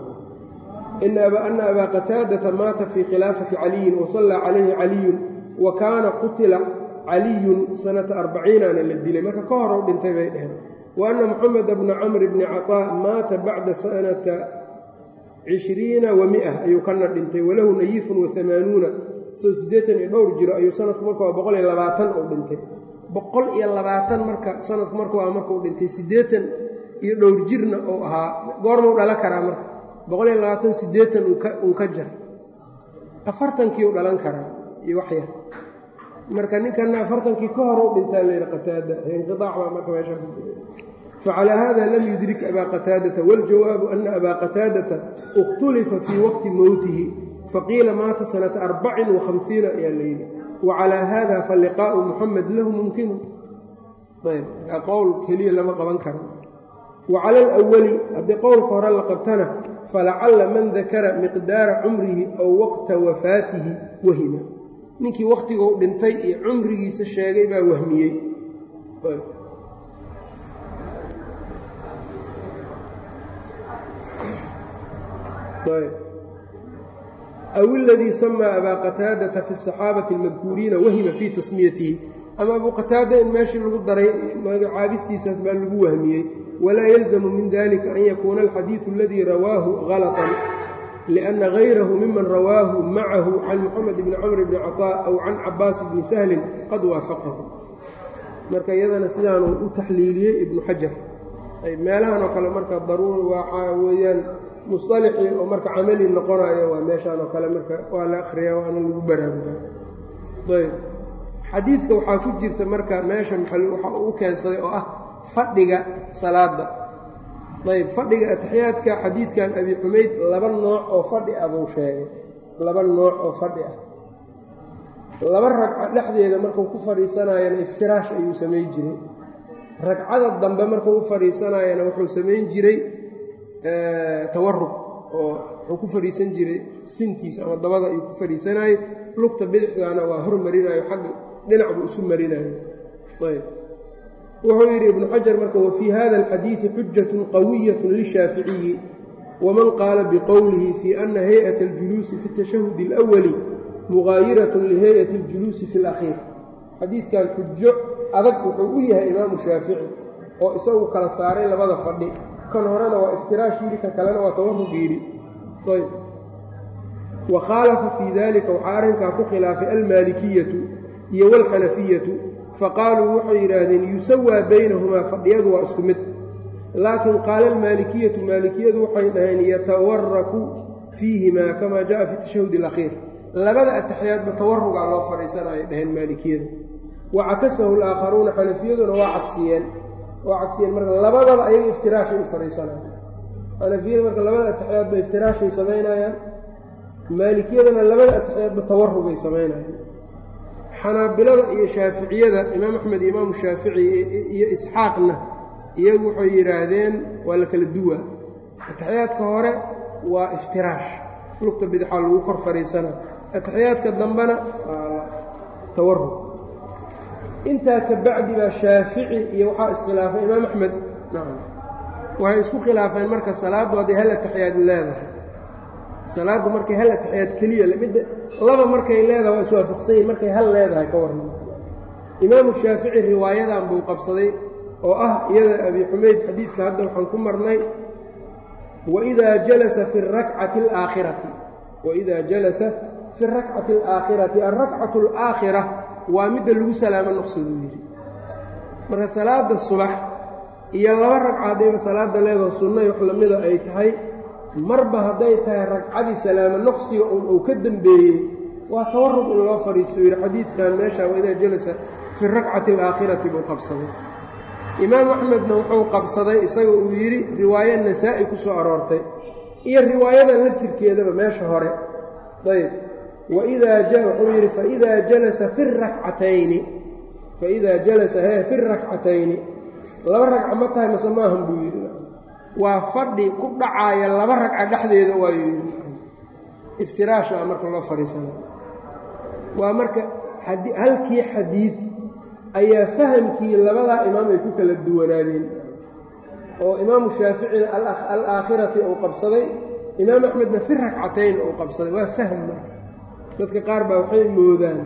ana abaa qataadata maata fii khilaafati caliyin wasallaa calayhi caliyun wa kaana qutila caliyun sanata arbaciinana la dilay marka ka horow dhintay bay dheheen wa anna moxameda bna camr bni caطaa maata bacda sanata cishriina wa mia ayuu kana dhintay walahu nayifun wa amaanuuna soo siddeetan iyo dhowr jiro ayuu sanadku marka waa boqol iyo labaatan uu dhintay boqol iyo labaatan marka sanadku marka waa markuu dhintay siddeetan iyo dhowr jirna uu ahaa goormuu dhala karaa marka boqol iyo labaatan siddeetan uun ka jar afartankiiu dhalan karaa iyo wax yar marka ninkanna afartankii ka hor u dhintaa layidhi qataada inqiaac baa marka meeshaa ku jira facalaa hada lam yudrik abaa qataadata waاljawaabu ana abaa qataadata اkhtulifa fii waqti mowtihi faqiila maata sanata arbacin وahamsiina ayaa layidhi wacalaa hada faliqaa'u muxamed lahu mumkinu ayb qowl keliya lama qaban karo wacala alawali haddii qowlka hore la qabtana falacalla man dakara miqdaara cumrihi aw waqta wafaatihi wahima ninkii wakhtiguu dhintay iyo cumrigiisa sheegay baa wahmiyey aw iladii samaa abaa qataadata fi asaxaabati almadkuuriina wahima fii tasmiyatihi ama abuu qataada in meeshii lagu daray magacaabistiisaas baa lagu wahmiyey walaa yalzamu min dalika an yakuuna alxadiidu aladii rawaahu galطan liأnna gayrahu miman rawaahu macahu can moxamed bni camr bni caطaa aw can cabaas bni sahlin qad waafaqahu marka iyadana sidaanuu u taxliiliyey ibnu xajar meelahan oo kale marka daruuri waxaa weeyaan musطalixii oo marka camali noqonayo waa meeshaan oo kale marka waa la akhriyaa waana lagu baraaruga ayb xadiidka waxaa ku jirta marka meesha waxa uu u keensaday oo ah fadhiga salaada ayb fadhiga ataxiyaadka xadiidkan abi xumayd laba nooc oo fadhi ah buu sheegay laba nooc oo fadhi ah laba ragca dhexdeeda markuu ku fadhiisanayana iftiraash ayuu samay jiray ragcada dambe markuu u fadhiisanayana wuxuu samayn jiray tawarug oo wuxuu ku fadhiisan jiray sintiisa ama dabada ayuu ku fadhiisanayey lugta bidixdaana waa hormarinayo xagga dhinac buu isu marinayo ayb wuxuu yidhi ibnu xajar marka wafii hada alxadiidi xujatun qawiyatun lishaaficiyi waman qaala biqowlihi fii ana hay-ata aljuluusi fi tashahudi alawali mugaayiratun lihay'ati aljuluusi fi alakhiir xadiidkan xujo adag wuxuu u yahay imaamu shaafici oo isagu kala saaray labada fadhi kan horena waa iftiraash yidhi ka kalena waa tawarug yidhi ayb wa khaalafa fii dalika waxaa arrinkaa ku khilaafay almaalikiyatu iyo waalxanafiyatu faqaaluu waxay yidhaahdeen yusawaa baynahumaa fadhiyadu waa isku mid laakiin qaala almaalikiyatu maalikiyadu waxay dhaheen yatawaraku fiihimaa kamaa jaءa fi tashahud alakhiir labada ataxiyaadba tawarugaa loo fadhiisanayay dhaheen maalikiyadu wa cakasahu alaakharuuna xanafiyaduna waa cagsiyeen waa cagsiyeen marka labadaba ayaga iftiraashay u fadhiisanayaan xanafiyadu marka labada ataxiyaadba iftiraashay samaynayaan maalikiyadana labada ataxiyaadba tawarugay samaynayaan xanaabilada iyo shaaficiyada imaam axmed iyo imaamu shaafici iyo isxaaqna iyagu waxay yidhaahdeen waa la kala duwa ataxiyaadka hore waa iftiraash lugta bidixaa lagu kor fadhiisana ataxiyaadka dambena waa tawarug intaa ka bacdi baa shaafici iyo waxaa iskhilaafay imaam axmed nacam waxay isku khilaafeen marka salaaddu hadday hal ataxiyaad leedahay salaaddu markay hal ataxiyaad keliya midda laba markay leedahay waa iswaafaqsan yihin markay hal leedahay ka warran imaamu shaafici riwaayadan buu qabsaday oo ah iyada abi xumayd xadiidka hadda waxaan ku marnay waidaa jalasa fi rakcati alaakhirati waidaa jalasa fi rakcati alaakhirati alrakcatu alaakhira waa midda lagu salaamo noqsaduu yidhi marka salaada subax iyo laba ragcaadayba salaada leedaho sunnay wax lamida ay tahay marba hadday tahay ragcadii salaamo noqsiga un uu ka dembeeyey waa tawarug in loo fadhiisto yidhi xadiidkan meesha waidaa jalasa fi rakcati alaakhirati buu qabsaday imaam axmedna wuxuu qabsaday isaga uu yidhi riwaayo nasaa'i ku soo aroortay iyo riwaayadan laftirkeedaba meesha hore ayb waidaa wuxuu yidhi faidaa jalasa fi rakcatayni faidaa jalasa hee fi rakcatayni laba ragca ma tahay mase maahan buu yidhi waa fadhi ku dhacaaya laba ragca dhexdeeda waayuu yidhi iftiraasha marka loo fadhiisana waa marka halkii xadiid ayaa fahamkii labadaa imaam ay ku kala duwanaadeen oo imaamu shaaficina alaakhirati uu qabsaday imaam axmedna fi rakcatayn uu qabsaday waa fahm marka dadka qaar baa waxay moodaan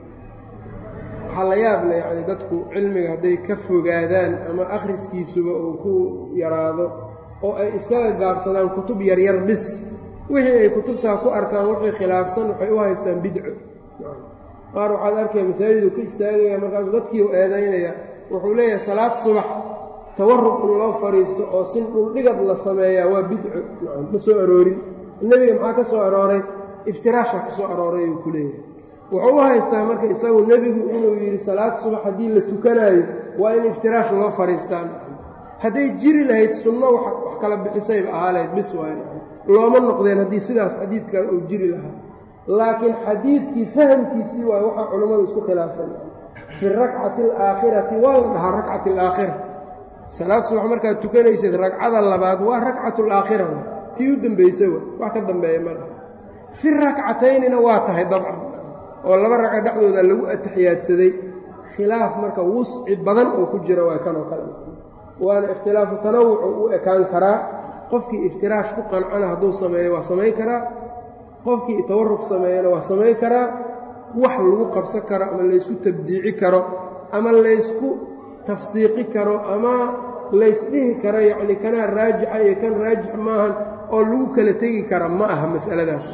waxaa la yaab leh yacni dadku cilmiga hadday ka fogaadaan ama akhriskiisuba uu ku yaraado oo ay iskaga gaabsadaan kutub yaryar bis wixii ay kutubtaa ku arkaan wixii khilaafsan waxay u haystaan bidco qaar waxaad arkaya masaajiduu ka istaagaya markaasuu dadkii u eedaynaya wuxuu leeyahay salaad subax tawarug in loo fadhiisto oo sin dhuldhigad la sameeyaa waa bidco ma soo aroorin nebiga maxaa ka soo arooray iftiraasha ka soo arooray uu ku leeyahay wuxuu u haystaa marka isagu nebigu inuu yidhi salaad subax haddii la tukanaayo waa in iftiraash loo fadhiistaan hadday jiri lahayd sunno wax kala bixisayba ahaa lahayd bis waay looma noqdeen haddii sidaas xadiidkaa uu jiri lahaa laakiin xadiidkii fahamkiisii waay waxaa culammadu isku khilaafeen fi rakcati alaakhirati waa la dhahaa rakcati alaakhira salaad subax markaad tukanayseed ragcada labaad waa rakcatu alaakhira tii u dembaysa wa wax ka dambeeya mara fi rakcataynina waa tahay dabcan oo laba ragca dhexdooda lagu ataxiyaadsaday khilaaf marka wusci badan oo ku jira waa kanoo kale waana ikhtilaafu tanawucu u ekaan karaa qofkii iftiraash ku qancana hadduu sameeyo waa samayn karaa qofkii tawarug sameeyana waa samayn karaa wax lagu qabsan karo ama laysku tabdiici karo ama laysku tafsiiqi karo ama laysdhihi karo yacni kanaa raajixa iyo kan raajix maahan oo lagu kala tegi kara ma aha mas'aladaas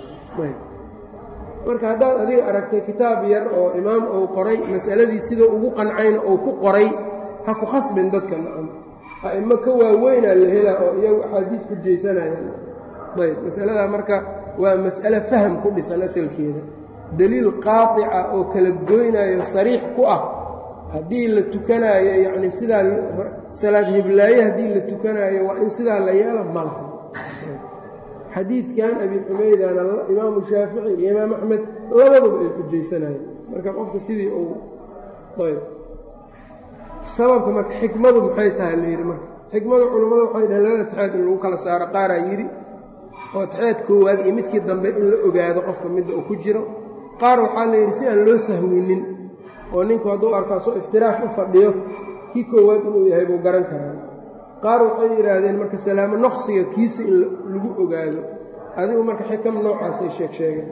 marka haddaad adiga aragtay kitaab yar oo imaam uu qoray mas'aladii sidoo ugu qancayna uu ku qoray ha ku khasbin dadka nacam a'imo ka waaweynaa la helaa oo iyagu axaadiis xujaysanayaan ayb masaladaa marka waa mas'ale faham ku dhisan asalkeeda deliil qaatica oo kala goynaayo sariix ku ah haddii la tukanaayo yacni sidaa salaad hiblaaye haddii la tukanaayo waa in sidaa la yeelo ma laha xadiidkan abi xumaydana imaamu shaafici iyo imaam axmed labaduba ay xujaysanayeen marka qofku sidii uu ayb sababka marka xikmadu maxay tahay la yidhi marka xikmadu culammadu waxay dhaheen labada atixyaad in lagu kala saaro qaaraa yidhi oo atixyaad koowaad iyo midkii dambe in la ogaado qofka midda uu ku jiro qaar waxaa la yidhi si aan loo sahwinin oo ninku hadduu arko asoo iftiraash u fadhiyo kii koowaad inuu yahay buu garan karaa qaar waxay yidhaahdeen marka salaamo noqsiga kiisa in lagu ogaado adigu marka xikam noocaasay sheeg sheegeen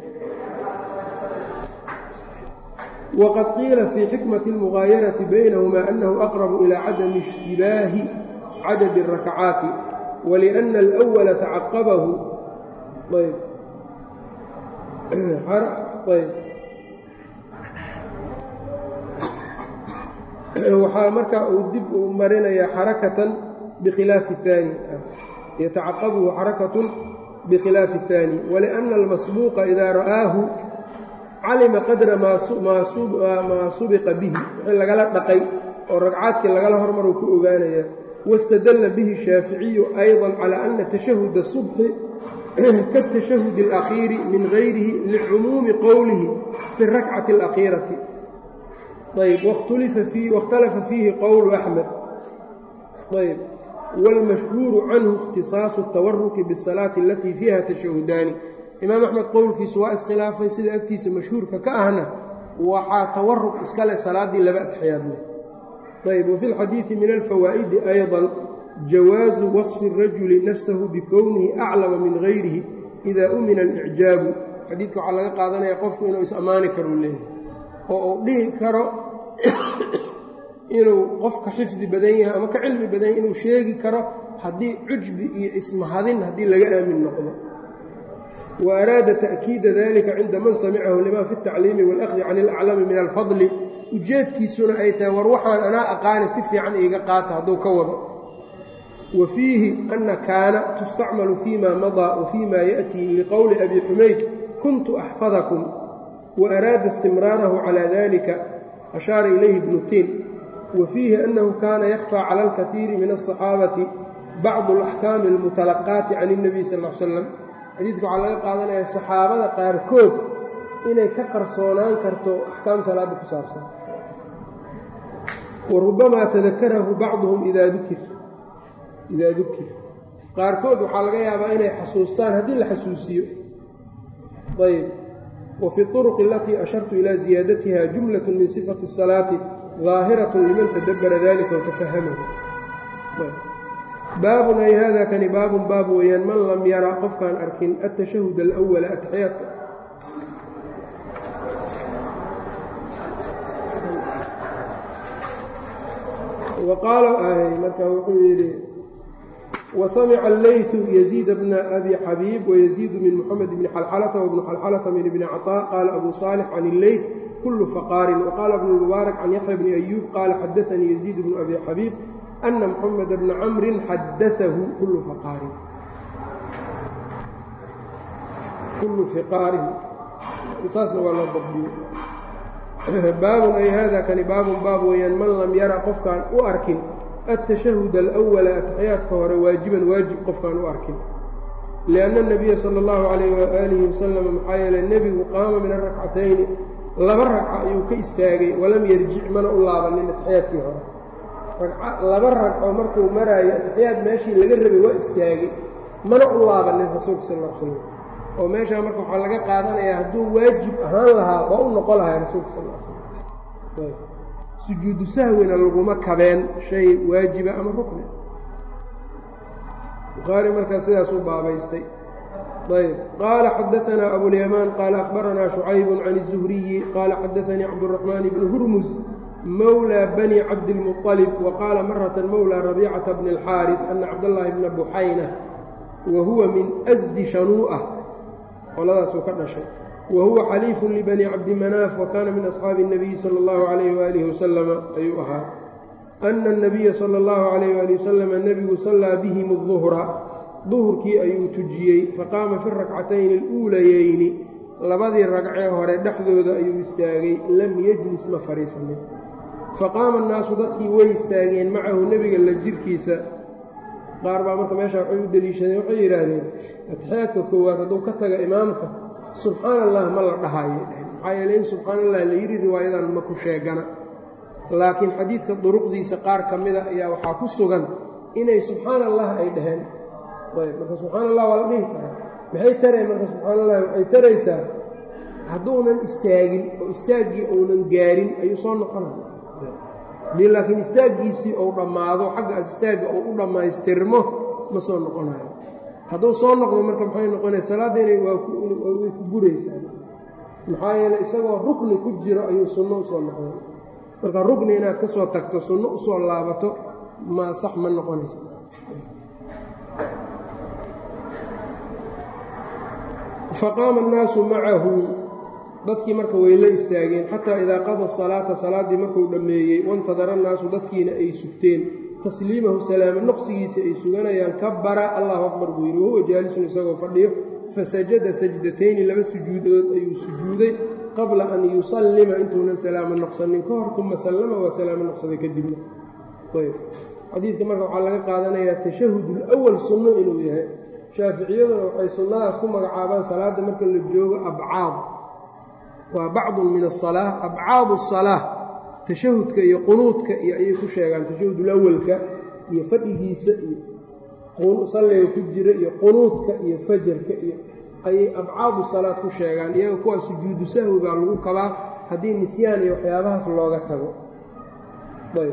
wqad qiila fii xikmati اlmugaayarati baynahuma anahu aqrabu ilaa cadami ishtibaahi cadadi الrakcaati waliأna alأwala tacaqabahu waxaa markaa uu dib u marinayaa xarakatan bikhilaafi اhaani yatacaqabuhu xarakatun bikhilaafi الثaani waliأna almasbuuqa idaa ra'aahu calima qadra maa subiqa bihi wixii lagala dhaqay oo ragcaadkii lagala hormaruu ku ogaanaya wاstadalla bihi shaaficiyu ayضa calى ana tashahuda subxi kaالtashahudi اlأkhiiri min gayrihi licumuumi qowlihi fi اrakcati اlأkhiirati ayb wاkhtalafa fiihi qowlu axmed ayb wاlmashhuuru canhu اkhtisaasu الtawaruki bالsalaati alatii fiiha tashahudaani imaam axmed qowlkiisu waa iskhilaafay sida agtiisa mashhuurka ka ahna waxaa tawaruq iskale salaaddii laba atixyaad leh ayb wafi lxadiidi min alfawaa'idi ayضa jawaazu wasfi الrajuli nafsahu bikownihi aclama min gayrihi ida umina alicjaabu xadiidka waxaa laga qaadanaya qofku inuu is-ammaani karuu leeyahay oo uu dhihi karo inuu qofka xifdi badan yahay ama ka cilmi badan yahay inuu sheegi karo haddii cujbi iyo ismahadin haddii laga aamin noqdo وأراada تأkiida dalika cinda man samicahu lima fi التacliimi wاlأkhdi can اlأclami min alfadli ujeedkiisuna ay tahay war waxaan anaa aqaani si fiican iiga qaata hadduu ka wado wa fiihi ana kaana tustacmalu fima maضىa wfima yaأtii liqowli abi xumayd kuntu أxfadكm وأraada اstimraarahu calى dalika ashaara ilayhi ibnu tin wa fiihi أnahu kana yakfى calى اlkaثiiri min الصaxaabati bacضu الأxkaami اlmutalaqaati can الnabiy sal ا l slam xadiidka waxaa laga qaadanaya saxaabada qaarkood inay ka qarsoonaan karto axkaam salaadda ku saabsan wa rubbamaa tadakarahu bacduhum idaa dukir idaa dukir qaarkood waxaa laga yaabaa inay xasuustaan haddii la xasuusiyo ayb wa fi اطuruqi alatii ashartu ilaa ziyaadatiha jumlaة min sifati الsalaati ظaahiraة liman tadabbara dalika watafahamahu baabun ay hada kani baabun baab weeyaan man lam yara qofkaan arkin atashahud alawala atixyaadka wa qaala marka wuxuu yidhi wasamica allaytu yaziid bna abi xabiib wayaziidu min muxamed bni xalxalata wabnu xalxalata min ibni caطaa qaala abu saalix can illeyt kulu faqaarin waqaala bnu mubaarak can yaxya bni ayuub qaala xadaanii yaziid bnu abi xabiib أن محمد بن cمر xadaثه kل فقاarin kulu فقاarin saasna waa loo dabdiye baabun ay hada kani baabun baab weeyaan man lam yara qofkaan u arkin التشhهد الأولا atexyaadka hore waajiban waajib qofkaan u arkin لأن النبya slى الlaه عalيه وآliه وsلم maxaa yeele nebigu qaama min الرakcatayni laba ragca ayuu ka istaagay walam yerjic mana u laabanin atexyaadkii hore laba ragco markuu maraayo atixiyaad meeshii laga rabay waa istaagay mana u laabanin rasuulka sal l slam oo meeshaa marka waxaa laga qaadanayaa hadduu waajib ahaan lahaa waa u noqon lahaa rasuulka sal slam sujuudu sahwina laguma kabeen shay waajiba ama rukni bukhaari markaa sidaas u baabaystay ayb qaala xadaanaa abulyamaan qaala akhbaranaa shucayb can الzuhriyi qaala xadaanii cabdالraxmaan bni hurmus mawlى bni cabdilmuطalib wa qaala marata mowlى rabiicata bni اlxaariث ana cabdاllaahi bna buxayna wa huwa min asdi shanuu'ah qoladaasuu ka dhashay wa huwa xaliifu libani cabdimanaaf wa kaana min asxaabi الnabiyi salى اllahu عalayh waalih wasalama ayuu ahaa ana الnabiya salى اllahu عalayh wali wasalama nebigu sallaa bihim الظuhra duhurkii ayuu tujiyey faqaama fi rakcatayni اluulayeyni labadii ragcee hore dhexdooda ayuu istaagay lam yejlis ma fadhiisanin faqaama annaasu dadkii way istaageen macahu nebiga la jirkiisa qaar baa marka meesha waxay u deliishadeen waxay yidhaahdeen atixyaadka koowaad hadduu ka taga imaamka subxaana allah ma la dhahayo maxaa yeele in subxaana allah la yidhi riwaayadan ma ku sheegana laakiin xadiidka duruqdiisa qaar ka mida ayaa waxaa ku sugan inay subxaana allah ay dhaheen ayb marka subxaana allah waa la dhihi karaa maxay tareen marka subxaana allah waxay taraysaa hadduunan istaagin oo istaaggii uunan gaarin ayuu soo noqonaya haddii laakiin istaaggiisii uu dhammaado xaggaas istaagga uu u dhammaystirmo ma soo noqonayo hadduu soo noqdo marka maxay noqonaya salaadda inay way ku buraysaa maxaa yeeley isagoo rukni ku jiro ayuu sunno usoo noqday marka rukni inaad ka soo tagto sunno usoo laabato ma sax ma noqonaysa faqaama annaasu macahu dadkii marka way la istaageen xataa idaa qada salaata salaaddii markuu dhammeeyey wantadara annaasu dadkiina ay sugteen tasliimahu salaama noqsigiisa ay suganayaan kabara allahu akbar buu yidhi wahuwa jaalisun isagoo fadhiyo fasajada sajdatayni laba sujuudood ayuu sujuuday qabla an yusallima intuunan salaamo noqsanin ka hor uma sallama waa salaamo noqsaday kadibna ayb xadiidka marka waxaa laga qaadanayaa tashahud ulawal sunno inuu yahay shaaficiyaduna waxay sunnadaas ku magacaabaan salaadda marka la joogo abcaad waa bacdun min asalaa abcaadu asalaa tashahudka iyo qunuudka iyo ayay ku sheegaan tashahudulawalka iyo fadhigiisa iyo salliga ku jira iyo qunuudka iyo fajarka iyo ayay abcaadu salaad ku sheegaan iyaga kuwaa sujuudu sahwi baa lagu kabaa haddii nisyaan iyo waxyaabahaas looga tago ayb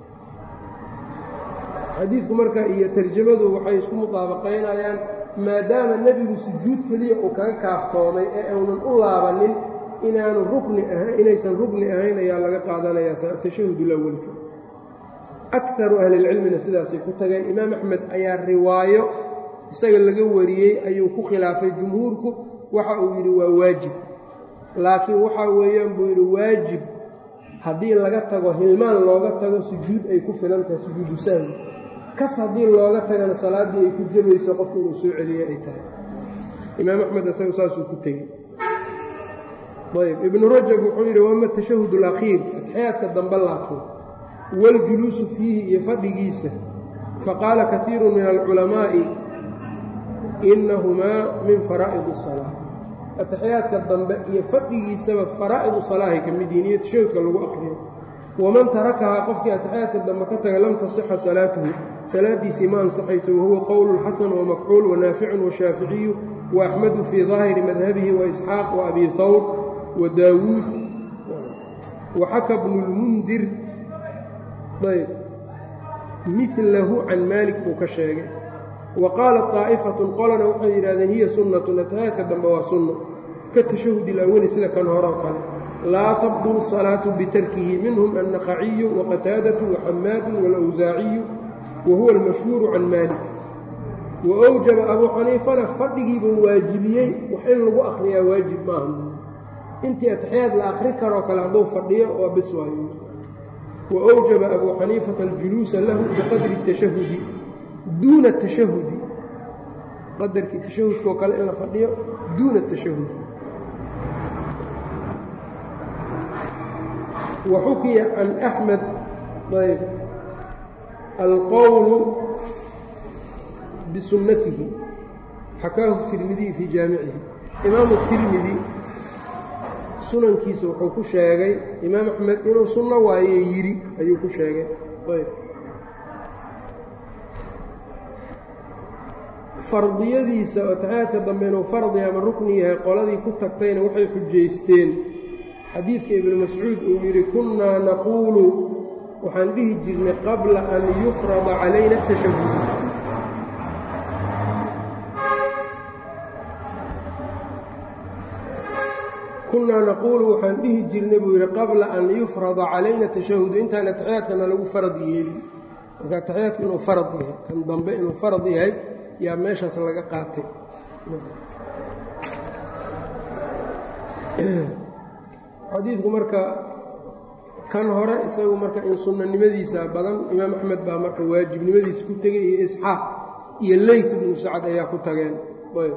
xadiidku marka iyo tarjamadu waxay isku mudaabaqaynayaan maadaama nebigu sujuud keliya uu kaga kaaftoomay ee uunan u laabanin inaanu rukni ahayn inaysan rukni ahayn ayaa laga qaadanayaa tashahudulawalka akaru ahlilcilmina sidaasay ku tageen imaam axmed ayaa riwaayo isaga laga wariyey ayuu ku khilaafay jumhuurku waxa uu yidhi waa waajib laakiin waxaa weeyaan buu yidhi waajib haddii laga tago hilmaan looga tago sujuud ay ku filan tahay sujuudu sahwi kas haddii looga tagana salaaddii ay ku jabayso qofku inuu soo celiye ay tahay imaam axmed isagu saasuu ku tegey ayb ibnu rajab wuxuu yidhi waama tashahud alakhiir atixyaadka dambe laakiin waاljuluusu fiihi iyo fadhigiisa faqaala kaiiru min alculamaa'i inahumaa min faraa'id الsalaa atixyaadka dambe iyo fadhigiisaba faraa'id salaahay ka mid yihin iyo tashahudka lagu akriyo waman tarakahaa qofkii atixyaadka dambe ka taga lam tasixa salaatuhu salaadiisii ma ansaxayso wahuwa qowlu xasan wamakxuul wanaaficun washaaficiyu waaxmadu fii daahiri madhabihi waisxaaq waabi hawr wadaawuud waxaka bnu lmundir ayb milahu can maalik buu ka sheegay wa qaalat daa'ifatun qolana waxay yidhahdeen hiya sunnatun atixyaadka dambe waa sunno ka tashahud ilawali sida kan horoo kale laa tabdulu salaatu bitarkihi minhum annaqaciyu waqataadatu waxamaadu walawsaaciyu wa huwa almashhuuru can maalik wa awjaba abuu xaniifana fadhigiibuu waajibiyey wax in lagu akhriyaa waajib maaha intii atixyaad la akhri karoo kale hadduu fadhiyo waa bis waayo wa awjaba abuu xaniifata aljuluusa lahu biqadri tashahudi duuna tashahudi qadarkii tashahudkoo kale in la fadhiyo duuna tashahud wa xukiya can axmed ayb alqowlu bisunnatihi xakaahu tirmidiy fii jaamicihi imaamu tirmidi sunankiisa wuxuu ku sheegay imaam axmed inuu sunno waaye yidhi ayuu ku sheegay ayb fardiyadiisa oo taxaadka dambe inuu fardi ama rukni yahay qoladii ku tagtayna waxay xujaysteen xadiidka ibnu mascuud uu yidhi kunnaa naquulu waxaan dhihi jirnay qabla an yufrada calayna atashahud kunnaa naquulu waxaan dhihi jirnay buu yidhi qabla an yufrada calayna tashahudu intaan ataxiyaadkana lagu farad yeelin marka ataxiyaadku inuu farad yahay kan dambe inuu farad yahay yaa meeshaas laga qaatay xadiidku marka kan hore isagu marka in sunnanimadiisa badan imaam axmed baa marka waajibnimadiisa ku tegay iyo isxaaq iyo leyt ibnu sacad ayaa ku tageen ayb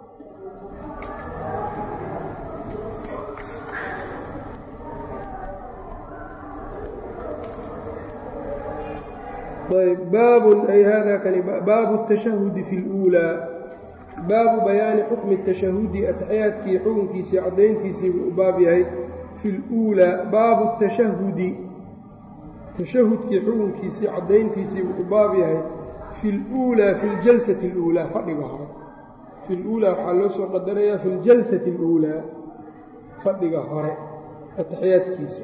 ayb baabun ay hada kani baabu الtashahudi fi اluulaa baabu bayaani xukmi الtashahudi ataxiyaadkii xukunkiisii caddayntiisii buu u baab yahay fi اluulaa baabu الtashahudi tashahudkii xukunkiisii caddayntiisii wuxuu baab yahay fi luulaa fi ljalsati اluulaa fadhiga hore fi luulaa waxaa loo soo qadarayaa fi ljalsati اluulaa fadhiga hore ataxiyaadkiisa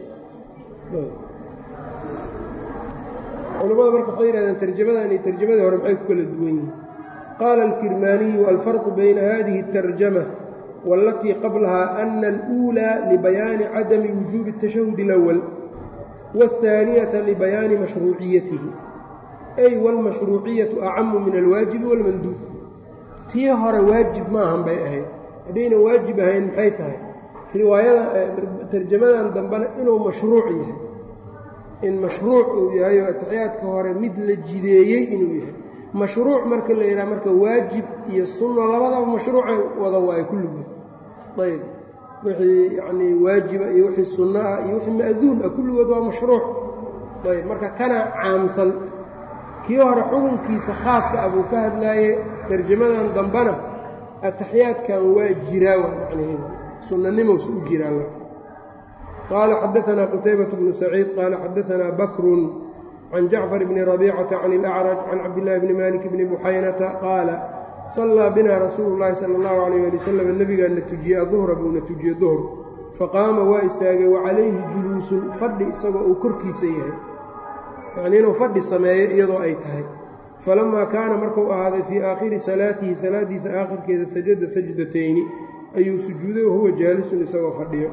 culamada marka waxay yihahdeen tarjamadan iyo tarjamadii hore maxay ku kala duwan yihiin qaala alkirmaaniyu alfarqu bayna hadihi اtarjama wاlatii qablaha ana اluulaa libayaani cadami wujuubi الtashahud اlأwal wالثaaniyata libayaani mashruuciyatihi ay wاlmashruuciyatu acamu min alwaajibi wاlmanduub tii hore waajib maahan bay ahayd haddayna waajib ahayn maxay tahay riwaayada tarjamadan dambena inuu mashruuc yahay in mashruuc uu yahay oo atixiyaadka hore mid la jideeyey inuu yahay mashruuc marka la yidhaha marka waajib iyo sunno labadaba mashruucay wada waayo kulligood ayb wixii yacnii waajiba iyo wixii sunno ah iyo wixii ma'duun ah kulligood waa mashruuc ayb marka kana caamsan kii hore xukunkiisa khaaska ah buu ka hadlaaye tarjamadan dambena ataxiyaadkan waa jiraa waa macnaheeda sunnanimowsa u jiraa qaala xadaanaa qutaybaة bnu saciid qaala xadaanaa bakrun can jacfar bni rabiicata can اlأcraj can cabdillaahi bni malik bni buxaynata qaala sallaa bina rasuulu llaahi sala allahu calayh ali wasalam nebigaana tujiyey aduhra buuna tujiyey duhr faqaama waa istaagay wa calayhi juluusun fadhi isagoo uu korkiisa yahay yacnii inuu fadhi sameeyo iyadoo ay tahay falamaa kaana markuu ahaaday fii aakhiri salaatihi salaaddiisa aakhirkeeda sajada sajdatayni ayuu sujuuday wahuwa jaalisun isagoo fadhiyo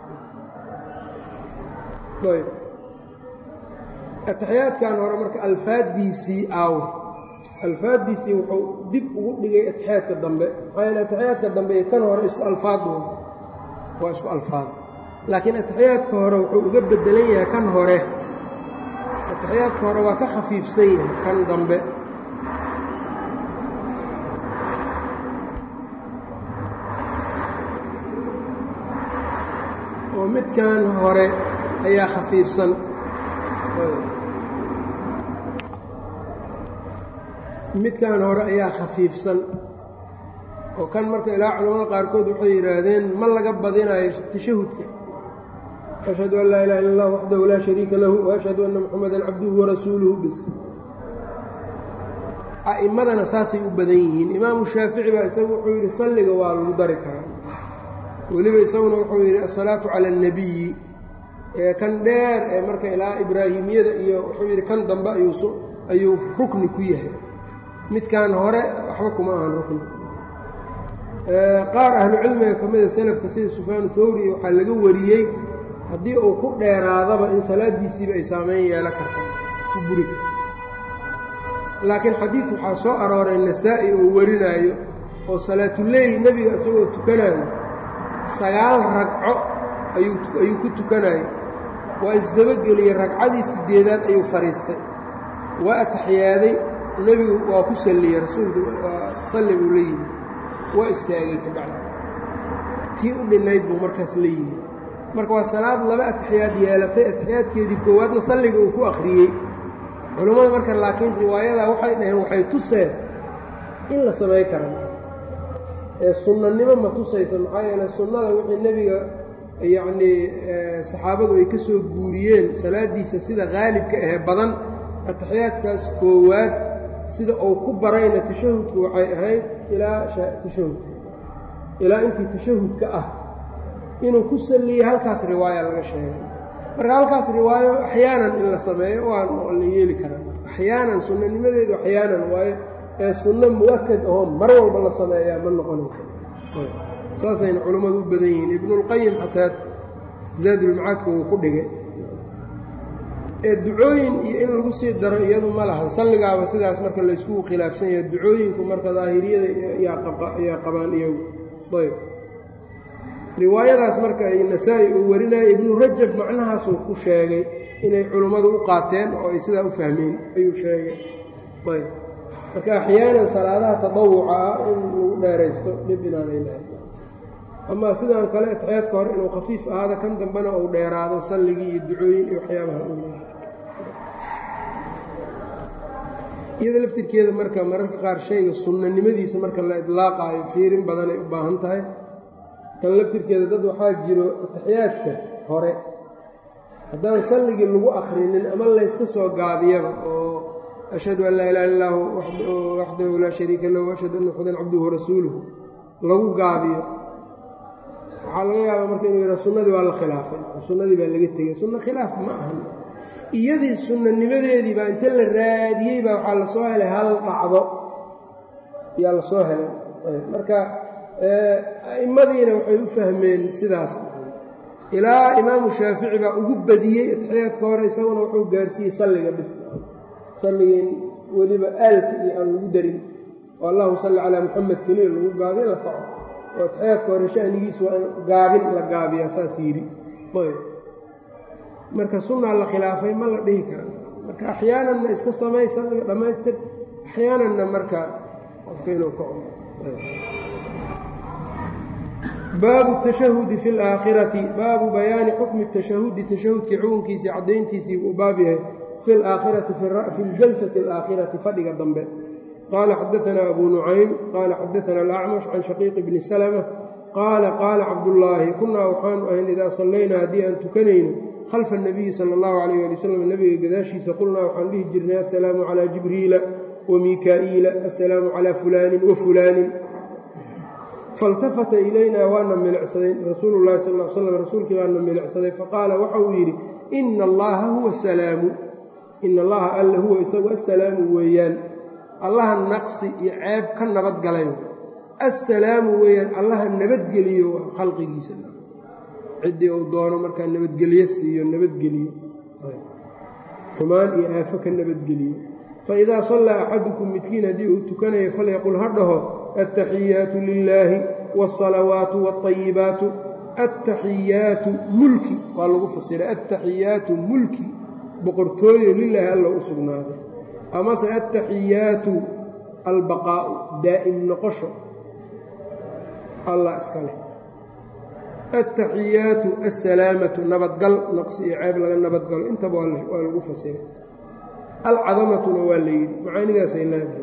ayb ataxiyaadkan hore marka alfaaddiisii aaw alfaaddiisii wuxuu dib ugu dhigay atixiyaadka dambe maxaa yeele atixiyaadka dambe iyo kan hore isku alfaad waa isku alfaad laakiin atixiyaadka hore wuxuu uga bedelan yahay kan hore atixiyaadka hore waa ka khafiifsan yahay kan dambe oo midkan hore ayaa khafiifsan midkan hore ayaa khafiifsan oo kan marka ilaa culamada qaarkood waxay yidhaahdeen ma laga badinayo tashahudka ashhadu an laa ilaha illa allah waxdahu laa shariika lahu waashhadu anna muxamadan cabduhu warasuuluhu bis a'immadana saasay u badan yihiin imaamu shaafici baa isagu wuxuu yidhi salliga waa lagu dari karaa weliba isaguna wuxuu yidhi asalaatu cala annabiyi ee kan dheer ee marka ilaa ibraahimiyada iyo wuxuu yidhi kan dambe ayuu rukni ku yahay midkan hore waxba kuma ahan rukni qaar ahlucilmiga ka mida selafka sida sufyaan thawri waxaa laga wariyey haddii uu ku dheeraadaba in salaaddiisiiba ay saameyn yeelo karta ku buri karta laakiin xadiid waxaa soo arooray nasaa-i oo warinaayo oo salaatuleyl nebiga isagoo tukanayo sagaal ragco ayuu ku tukanayo waa isdabageliyey ragcadii sideedaad ayuu fadhiistay waa ataxiyaaday nebigu waa ku salliyey rasuulku waa salli buu la yimi waa istaagay ka bacdi tii u dhinnayd buu markaas la yimi marka waa salaad laba ataxiyaad yeelatay ataxiyaadkeedii koowaadna salliga uu ku akhriyey culammada marka laakiin riwaayadaa waxay dhaheen waxay tuseen in la samay kara ee sunnanimo ma tusaysa maxaa yeele sunnada wixii nebiga yacnii saxaabadu ay ka soo guuriyeen salaaddiisa sida haalibka ahee badan ataxiyaadkaas koowaad sida uu ku barayna tashahudku waxay ahayd ilaa tashahudka ilaa intii tashahudka ah inuu ku salliyey halkaas riwaaya laga sheegay marka halkaas riwaayo axyaanan in la sameeyo waan la yeeli karaa axyaanan sunnanimadeedu axyaanan waayo ee sunno mu'akad ahoo mar walba la sameeyaa ma noqonayso saasayna culammadu u badan yihiin ibnuulqayim xataa zaadulmacaadka uu ku dhigay ee ducooyin iyo in lagu sii daro iyadu ma lahan salligaaba sidaas marka laysku khilaafsan yahay ducooyinku marka daahiriyada ayaa qabaan iyagu ayb riwaayadaas marka ay nasaa-i uu warinaya ibnu rajab macnahaasuu ku sheegay inay culummadu u qaateen oo ay sidaa u fahmeen ayuu sheegay ayb marka axyaanan salaadaha tadawuca ah in lagu dheeraysto dhib inaanay lahayn amaa sidaan kale atixyaadka hore inuu khafiif ahaado kan dambena uu dheeraado salligii iyo ducooyin iyo waxyaabaha u leeyahay iyada laftirkeeda marka mararka qaar shayga sunnanimadiisa marka la idlaaqaayo fiirin badanay u baahan tahay kan laftirkeeda dad waxaa jiro atixiyaadka hore haddaan salligii lagu akrinin ama layska soo gaabiyaba oo ashhadu an laa ilaha illa hu waxdahu laa shariika lahu ashhadu anna muxadan cabduhu rasuuluhu lagu gaabiyo waxaa laga yaabaa marka inuu yidhaha sunnadii waa la khilaafay sunnadii baa laga tegey sunno khilaaf ma ahan iyadii sunnanimadeedii baa inta la raadiyey baa waxaa la soo helay hal dhacdo yaa la soo helay marka a'immadiina waxay u fahmeen sidaas ilaa imaamu shaafici baa ugu badiyey atixiyaadka hore isaguna wuxuu gaarsiiyey salliga bis salligii weliba aalka iyo aan lagu darin oo allahuma salli calaa muxamed keliya lagu gaabiyo la kaco oo atixiyaadka hore shanigiisu waa in gaabin la gaabiyaa saas yidhi ayb marka sunnaa la khilaafay ma la dhihi kara marka axyaananna iska samay salliga dhammaystir axyaananna marka qofka inuu kaco baabu tashahudi fi alaakhirati baabu bayaani xukmi tashahudi tashahudkii xukunkiisii caddayntiisii uu baab yahay fi alaakhirati fi ljalsati alaakhirati fadhiga dambe qaala xadaanaa abu nucaym qaala xadaana alacmash can shaqiiqi bni salma qaala qaala cabdullaahi kunaa waxaanu ahayn idaa sallaynaa haddii aan tukanayno khalfa anabiyi sala allahu calayh ali wasalam nebiga gadaashiisa qulnaa waxaan dhihi jirnay assalaamu calaa jibriila wa miikaa'iila assalaamu calaa fulaanin wa fulaanin faاltafata ilaynaa waana milicsaday rasuulu llahi sal l slam rasuulkii waana milicsaday faqaala waxa uu yidhi ina allaha huwa salaamu ina allaha alla huwa isagu assalaamu weeyaan allaha naqsi iyo ceeb ka nabadgalay assalaamu weeyaan allaha nabadgeliyo khalqigiisa ciddii uu doono markaa nabadgelyo siiyo nabadgeliyo xumaan iyo aafo ka nabadgeliyo faidaa sallaa axadukum midkiin haddii uu tukanayo falyaqul ha dhaho attaxiyaatu lilaahi wاsalawaatu wاطayibaatu attaxiyaatu mulki waa lagu fasiray attaxiyaatu mulki boqortooyo lilaahi alla u sugnaaday amase attaxiyaatu albaqaa'u daa'im noqosho allah iska leh attaxiyaatu assalaamatu nabadgal naqsi iyo ceeb laga nabadgalo intaba waa lagu fasiray alcadamatuna waa la yidhi macaanidaasay leedahay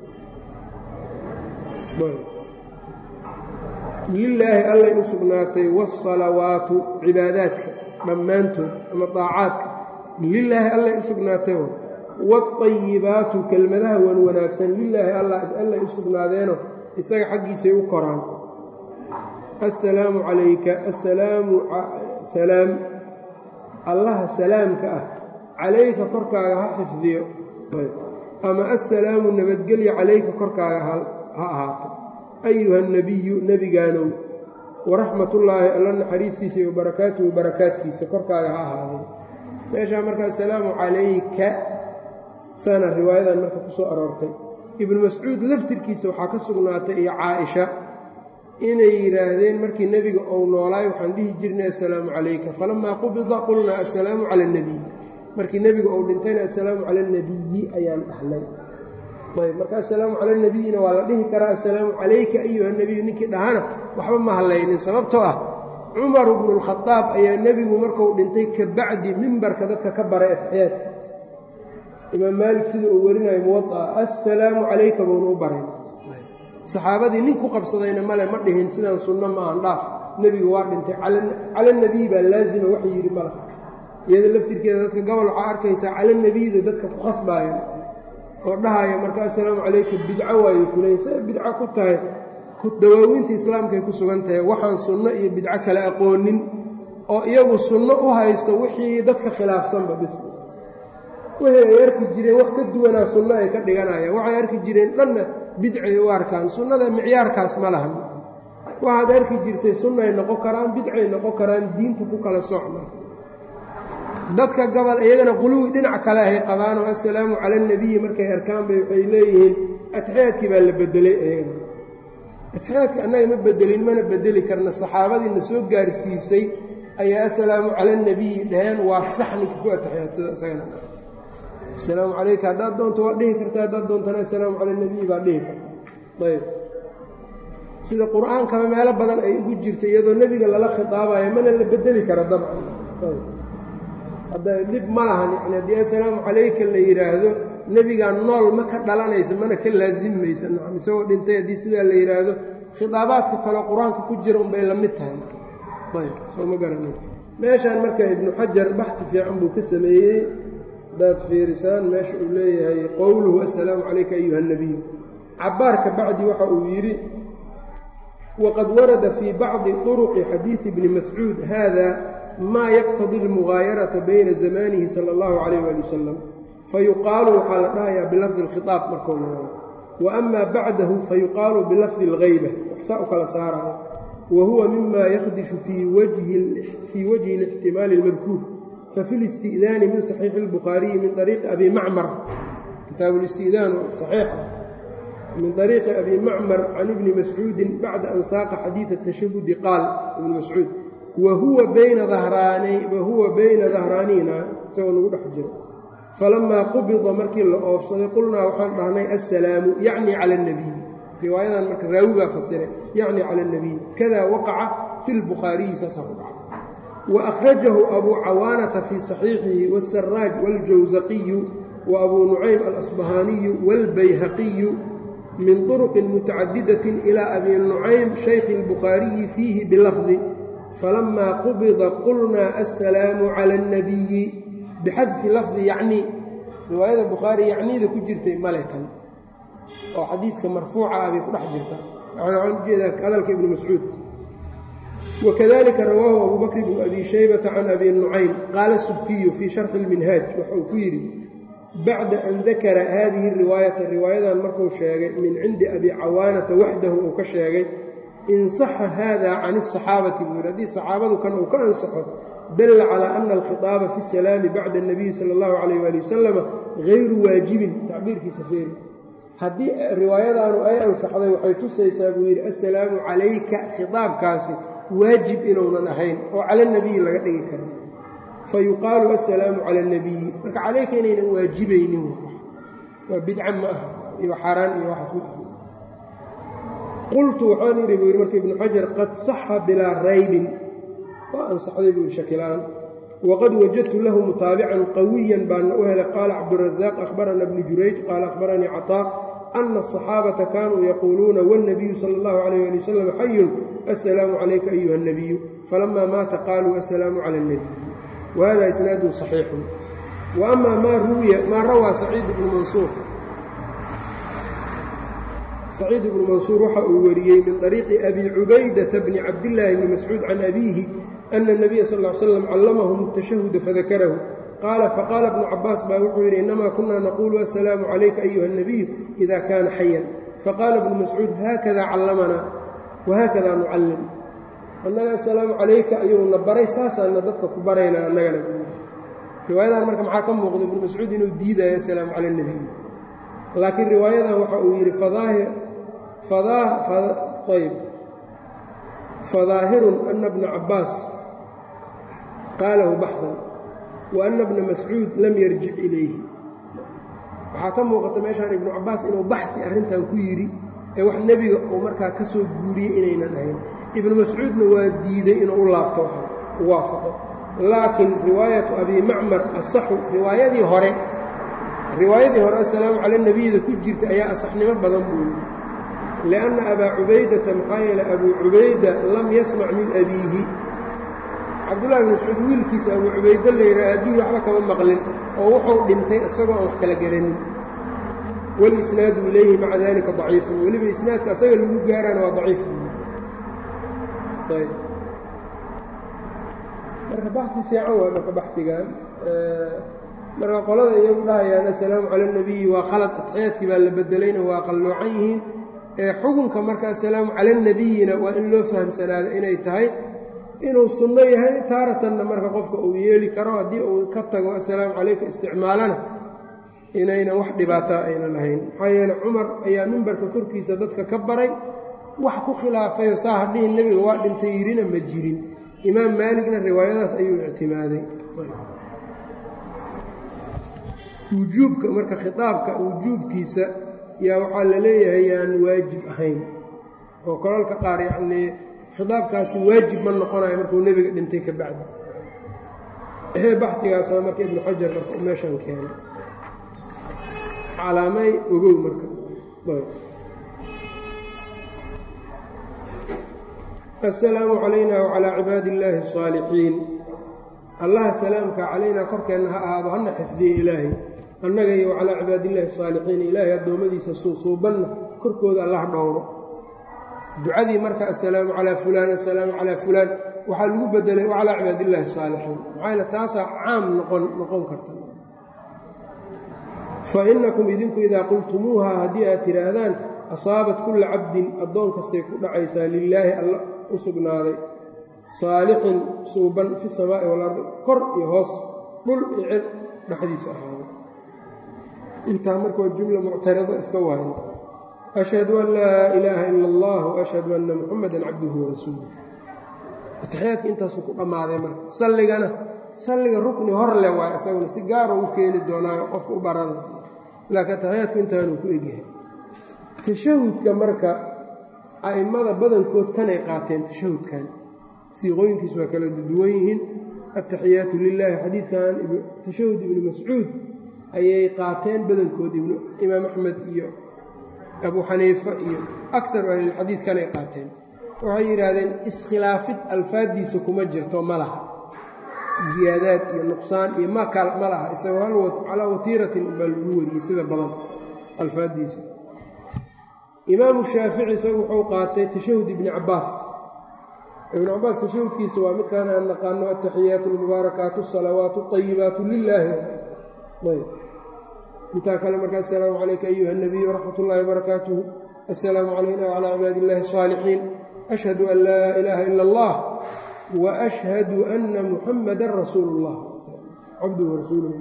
lilaahi allay u sugnaatay waasalawaatu cibaadaadka dhammaantood ama daacaadka lilaahi allay u sugnaatay waatayibaatu kelmadaha wan wanaagsan lilaahi allay u sugnaadeeno isaga xaggiisay u koraan assalaamu calayka assalaamu salaam allaha salaamka ah calayka korkaaga ha xifdiyo ama assalaamu nabadgelya calayka korkaaga ha ahaato ayuha nebiyu nebigaanow waraxmatullaahi alla naxariistiisa iyo barakaatuhu barakaadkiisa korkaaga ha ahaadeen meeshaa marka assalaamu calayka saana riwaayadan marka ku soo aroortay ibnu mascuud laftirkiisa waxaa ka sugnaatay iyo caaisha inay yidhaahdeen markii nebiga ou noolaay waxaan dhihi jirnay assalaamu calayka falamaa qubida qulnaa assalaamu cala alnebiy markii nebiga uu dhintayna assalaamu cala alnebiyi ayaan dhahlay ayb marka assalaamu cala nebiyina waa la dhihi karaa assalaamu calayka ayuha nebiyu ninkii dhahana waxba ma hadlaynin sababtoo ah cumar bnu lkhadaab ayaa nebigu markuu dhintay ka bacdi mimbarka dadka ka baray atixiyaadka imaam maalik sida uu werinayo muwaaa assalaamu calayka buuna u baray saxaabadii nin ku qabsadayna male ma dhihin sidaan sunno maahan dhaaf nebigu waa dhintay cala nebiy baa laazima wax yidhi mala iyada laftirkeeda dadka gobol waxaa arkaysaa cala nebiyda dadka ku khasbaaya oo dhahaya marka assalaamu calayka bidco waayo kuleey say bidco ku tahay dawaawiinta islaamkaay ku sugan tahay waxaan sunno iyo bidco kale aqoonin oo iyagu sunno u haysto wixii dadka khilaafsanba bis wixii ay arki jireen wax ka duwanaa sunno ay ka dhiganayaan waxay arki jireen dhanna bidcay u arkaan sunnada micyaarkaas ma lahan waxaad arki jirtay sunnay noqon karaan bidcay noqon karaan diinta ku kala socma dadka gobol iyagana quluwi dhinac kale ahay qabaanoo assalaamu cala alnebiyi markay arkaan bay waxay leeyihiin atixiyaadkii baa la bedelay iyagana atixiyaadka annaga ma bedelin mana bedeli karna saxaabadiina soo gaarsiisay ayaa assalaamu cala alnebiyi dhaheen waa sax ninka ku atixiyaadsada isagana assalaamu calayka haddaad doonto waa dhihi karta haddaad doontana assalaamu cala alnebiyi baa dhihi karta ayb sida qur-aankaba meelo badan ay ugu jirta iyadoo nebiga lala khitaabayo mana la bedeli kara dabcan hadda dhib ma lahan yani haddii assalaamu calayka la yidhaahdo nebigaa nool ma ka dhalanaysa mana ka laasimaysa nacam isagoo dhintay haddii sidaa la yidhaahdo khitaabaadka kale qur-aanka ku jira unbay la mid tahay ayb soo ma garanay meeshaan marka ibnu xajar baxdi fiican buu ka sameeyey haddaad fiirisaan meesha uu leeyahay qowluhu assalaamu calayka ayuha nabiy cabaar ka bacdi waxa uu yidhi waqad warada fii bacdi طuruqi xadiidi bni mascuud hada maa yaqtadi اlmugaayarata bayna zamanihi sala اllahu calayh ali wasalam fayuqaalu waxaa la dhahayaa bilafdi اlkhiطaab markuu noqdo wa ama bacdahu fayuqaalu bilafdi اlgayba waxsaa u kala saaraya wa huwa mima yakdishu fii wajhi اlاxtimaali اlmadkuur fafi اlisti'daani min saxiixi اlbukhaariyi min ariiqi abi macmar kitaabu listi'daan saxiixa min ariiqi abi macmar can ibni mascuudin bacda an saaqa xadiida tashahudi qaal ibni mascuud wahuwa bayna wahuwa bayna dahraaniina isagoo nagu dhex jiro falamaa qubida markii la oofsaday qulnaa waxaan dhahnay assalaamu yacni cala اnabiy riwaayadan marka raawigaa fasiray yacni cala اnabiy kada waqaca fi lbukhaariyi saasaa ku dhaca wa akhrajahu abuu cawaanata fii saxiixihi waasaraaj waاljawsaqiyu wa abuu nucaym alasbahaaniyu wاlbayhaqiyu min طuruqin mutacadidatin ilaa abi nucaym shaykhi اlbukhaariyi fiihi bilafdi falamaa qubida qulnaa assalaamu cala اnnabiyi bixadfi lafdi yacnii riwaayada bukhaari yacniida ku jirtay male kan oo xadiidka marfuuca ah bay ku dhex jirta waxaan ujeedaa hadalka ibni mascuud wakadalika rawaahu abu bakr bnu abi shaybata can abi nucaym qaala subkiyu fii sharxi اlminhaaj waxa uu ku yidhi bacda an dakara haadihi riwaayata riwaayadan markuu sheegay min cindi abi cawaanata waxdahu uu ka sheegay in saxa hada can asaxaabati buu yidhi haddii saxaabadu kan uu ka ansaxo dalla calaa ana alkhitaaba fi salaami bacda اnabiyi sala اllahu calayh waali wasalama gayru waajibin tacbiirkiisa feeri haddii riwaayadaanu ay ansaxday waxay tusaysaa buu yidhi assalaamu calayka khitaabkaasi waajib inuunan ahayn oo cala nabiyi laga dhigi karin fa yuqaalu assalaamu cala اnabiyi marka calayka inaynan waajibaynin waa bidca ma aha iyo xaaraan iyo waxaas ma aha qultu waxaan yidhi buu yidhi marka ibnu xajar qad saxa bilaa raybin waa ansaxday buu yidhi shakilaan wqad wajadtu lahu mutaabican qawiyan baana u helay qaala cabdurazaaq ahbarana bnu jurayj qaala ahbaranii caطaa ana asaxaabata kaanuu yaquuluuna wاlnabiyu sala اllahu alayh ali wasalam xayun assalaamu calayka ayuha اnabiyu falama maata qaaluu assalaamu cala اlnabiy wahada isnaadun صaxiixun waama maa ruwiya maa rawaa saciid ibnu mansuur saciid ibnu mansuur waxa uu wariyey min طariiqi abi cubaydata bni cabdillaahi bni mascuud can abiihi ana الnabiya sal ly slam callamahum الtashahuda fadakarahu qaala faqaala bnu cabaas baa wuxuu yidhi inamaa kunaa naquulu assalaamu calayka ayuha الnabiy ida kaana xayan faqaala bnu mascuud haakada callamanaa wahaakada nucallim annaga assalaamu calayka ayuuna baray saasaana dadka ku baraynaa annagana riwaayadan marka maxaa ka muuqda ibnu mascuud inuu diidayo assalaamu cala اnabiy laakiin riwaayadan waxa uu yidhi ayb fadaahirun ana bna cabaas qaalahu baxdan wa ana bna mascuud lam yarjic ilayhi waxaa ka muuqata meeshaan ibnu cabaas inuu baxdi arrintan ku yidhi ee wax nebiga uu markaa ka soo guuriyey inaynan ahayn ibnu mascuudna waa diiday inuu u laabto u waafaqo laakiin riwaayatu abi macmar asaxu riwaayadii hore riwaayadii hore assalaamu cala nebiyada ku jirta ayaa asaxnimo badan buu yidhi lianna abaa cubaydata maxaa yeeley abuu cubayda lam yasmac min abiihi cabdullahi bin mascuud wiilkiisa abuu cubayda layidha aabihii waxba kama maqlin oo wuxuu dhintay isagoo aan wax kala garanin walisnaadu ilayhi maca dalika daciifun weliba isnaadka asaga lagu gaaraana waa daciif marka baxi fiican waa marka baxdigan marka qolada iyagu dhahayaan assalaamu cala اnabiyi waa khalad atxiyaadkii baa la bedelayna waa qalloocan yihiin xukunka marka assalaamu cala اnabiyina waa in loo fahamsanaado inay tahay inuu sunno yahay taaratanna marka qofka uu yeeli karo haddii uu ka tago assalaamu calayka isticmaalana inaynan wax dhibaataa aynan lahayn maxaa yeele cumar ayaa mimbarka korkiisa dadka ka baray wax ku khilaafayoo saa hadhihin nebiga waa dhintay yirina ma jirin imaam maaligna riwaayadaas ayuu ictimaaday wujuubka marka khitaabka wujuubkiisa yaa waxaa la leeyahay yaan waajib ahayn oo kolalka qaar yacnii khitaabkaasi waajib ma noqonayo markuu nebiga dhintay ka bacdi baxdigaasna marka ibnu xajar marka meeshan keenay calaamay ogow marka aلsalaamu calayna wcalى cibaadi اllahi الصaalixiin allaha salaamka calaynaa korkeenna ha ahaado hana xifdiye ilaahay annaga iyo calaa cibaadillahi asaalixiin ilaahay addoommadiisa suusuubanna korkooda allah dhowro ducadii marka assalaamu calaa fulaan assalaamu calaa fulaan waxaa lagu bedelay calaa cibaadillahi asaalixiin maxaa taasaa caam noqon noqon karta fa innakum idinku idaa qultumuuha haddii aad tidhaahdaan asaabat kulla cabdin addoon kastay ku dhacaysaa lilaahi alla u sugnaaday saalixin suuban fi samaa'i walardi kor iyo hoos dhul iyo cir dhexdiisa ahaaday intaa marka waa jumla muctarida iska waayan ashhadu an laa ilaaha ila allah waashhadu anna muxamadan cabduhu warasuuluh ataxiyaadka intaasuu ku dhammaaday marka salligana salliga rukni hor leh waay isaguna si gaara u keeni doonaayo qofka u baranay laakiin ataxiyaadku intaanuu ku egyahay tashahudka marka a'immada badankood kanay qaateen tashahudkan siiqooyinkiis waa kala duwan yihiin ataxiyaatu lilaahi xadiidkan tashahud ibnu mascuud ayay qaateen badankood imaam axmed iyo abu xaniifa iyo akaru ahlilxadiid kanay qaateen waxay yidhaahdeen iskhilaafid alfaaddiisa kuma jirto ma laha ziyaadaad iyo nuqsaan iyo ma kal ma laha isagoo hal calaa watiiratin baa lagu wariyey sida badan alfaaddiisa imaamu shaafici isagu wuxuu qaatay tashahud ibni cabbaas ibnu cabbaas tashahudkiisa waa midkaan aan naqaano ataxiyaatu almubaarakaatu asalawaatu ayibaatu lilaahi ayb intaa kale marka assalaamu calayka ayuha nabiy waraxmat ullaahi barakaatuhu assalaamu calayna wcalaa cibaadi illahi asaalixiin ashhadu an laa ilaaha ila allah wa ashhadu anna muxamadan rasuulu llah cabduhu rasuuluh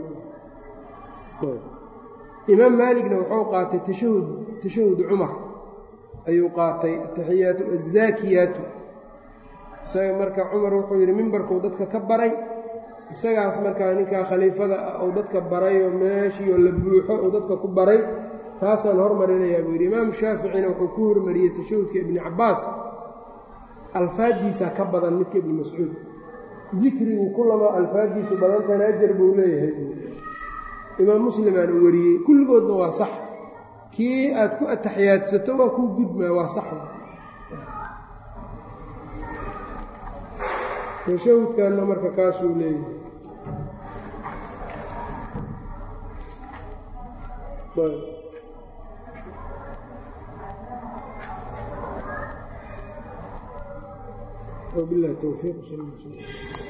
imaam maaligna wuxuu qaatay tashahud tashahud cumar ayuu qaatay ataxiyaatu azaakiyaatu isaga marka cumar wuxuu yidhi mimbarkuu dadka ka baray isagaas markaa ninkaa khaliifada ah uu dadka barayoo meeshiioo la buuxo uu dadka ku baray taasaan hormarinayaa buu yidhi imaamu shaaficina wuxuu ku hormariyey tashahudka ibni cabbaas alfaaddiisaa ka badan midka ibni mascuud dikrigu kulama alfaaddiisu badantana ajar buu leeyahay imaam muslimaana wariyey kulligoodna waa sax kii aad ku ataxiyaadsato waa kuu gudmaa waa sax tashahudkanna marka kaasuu leeyahay وبالله التوفيق صلى الله عليه وسلم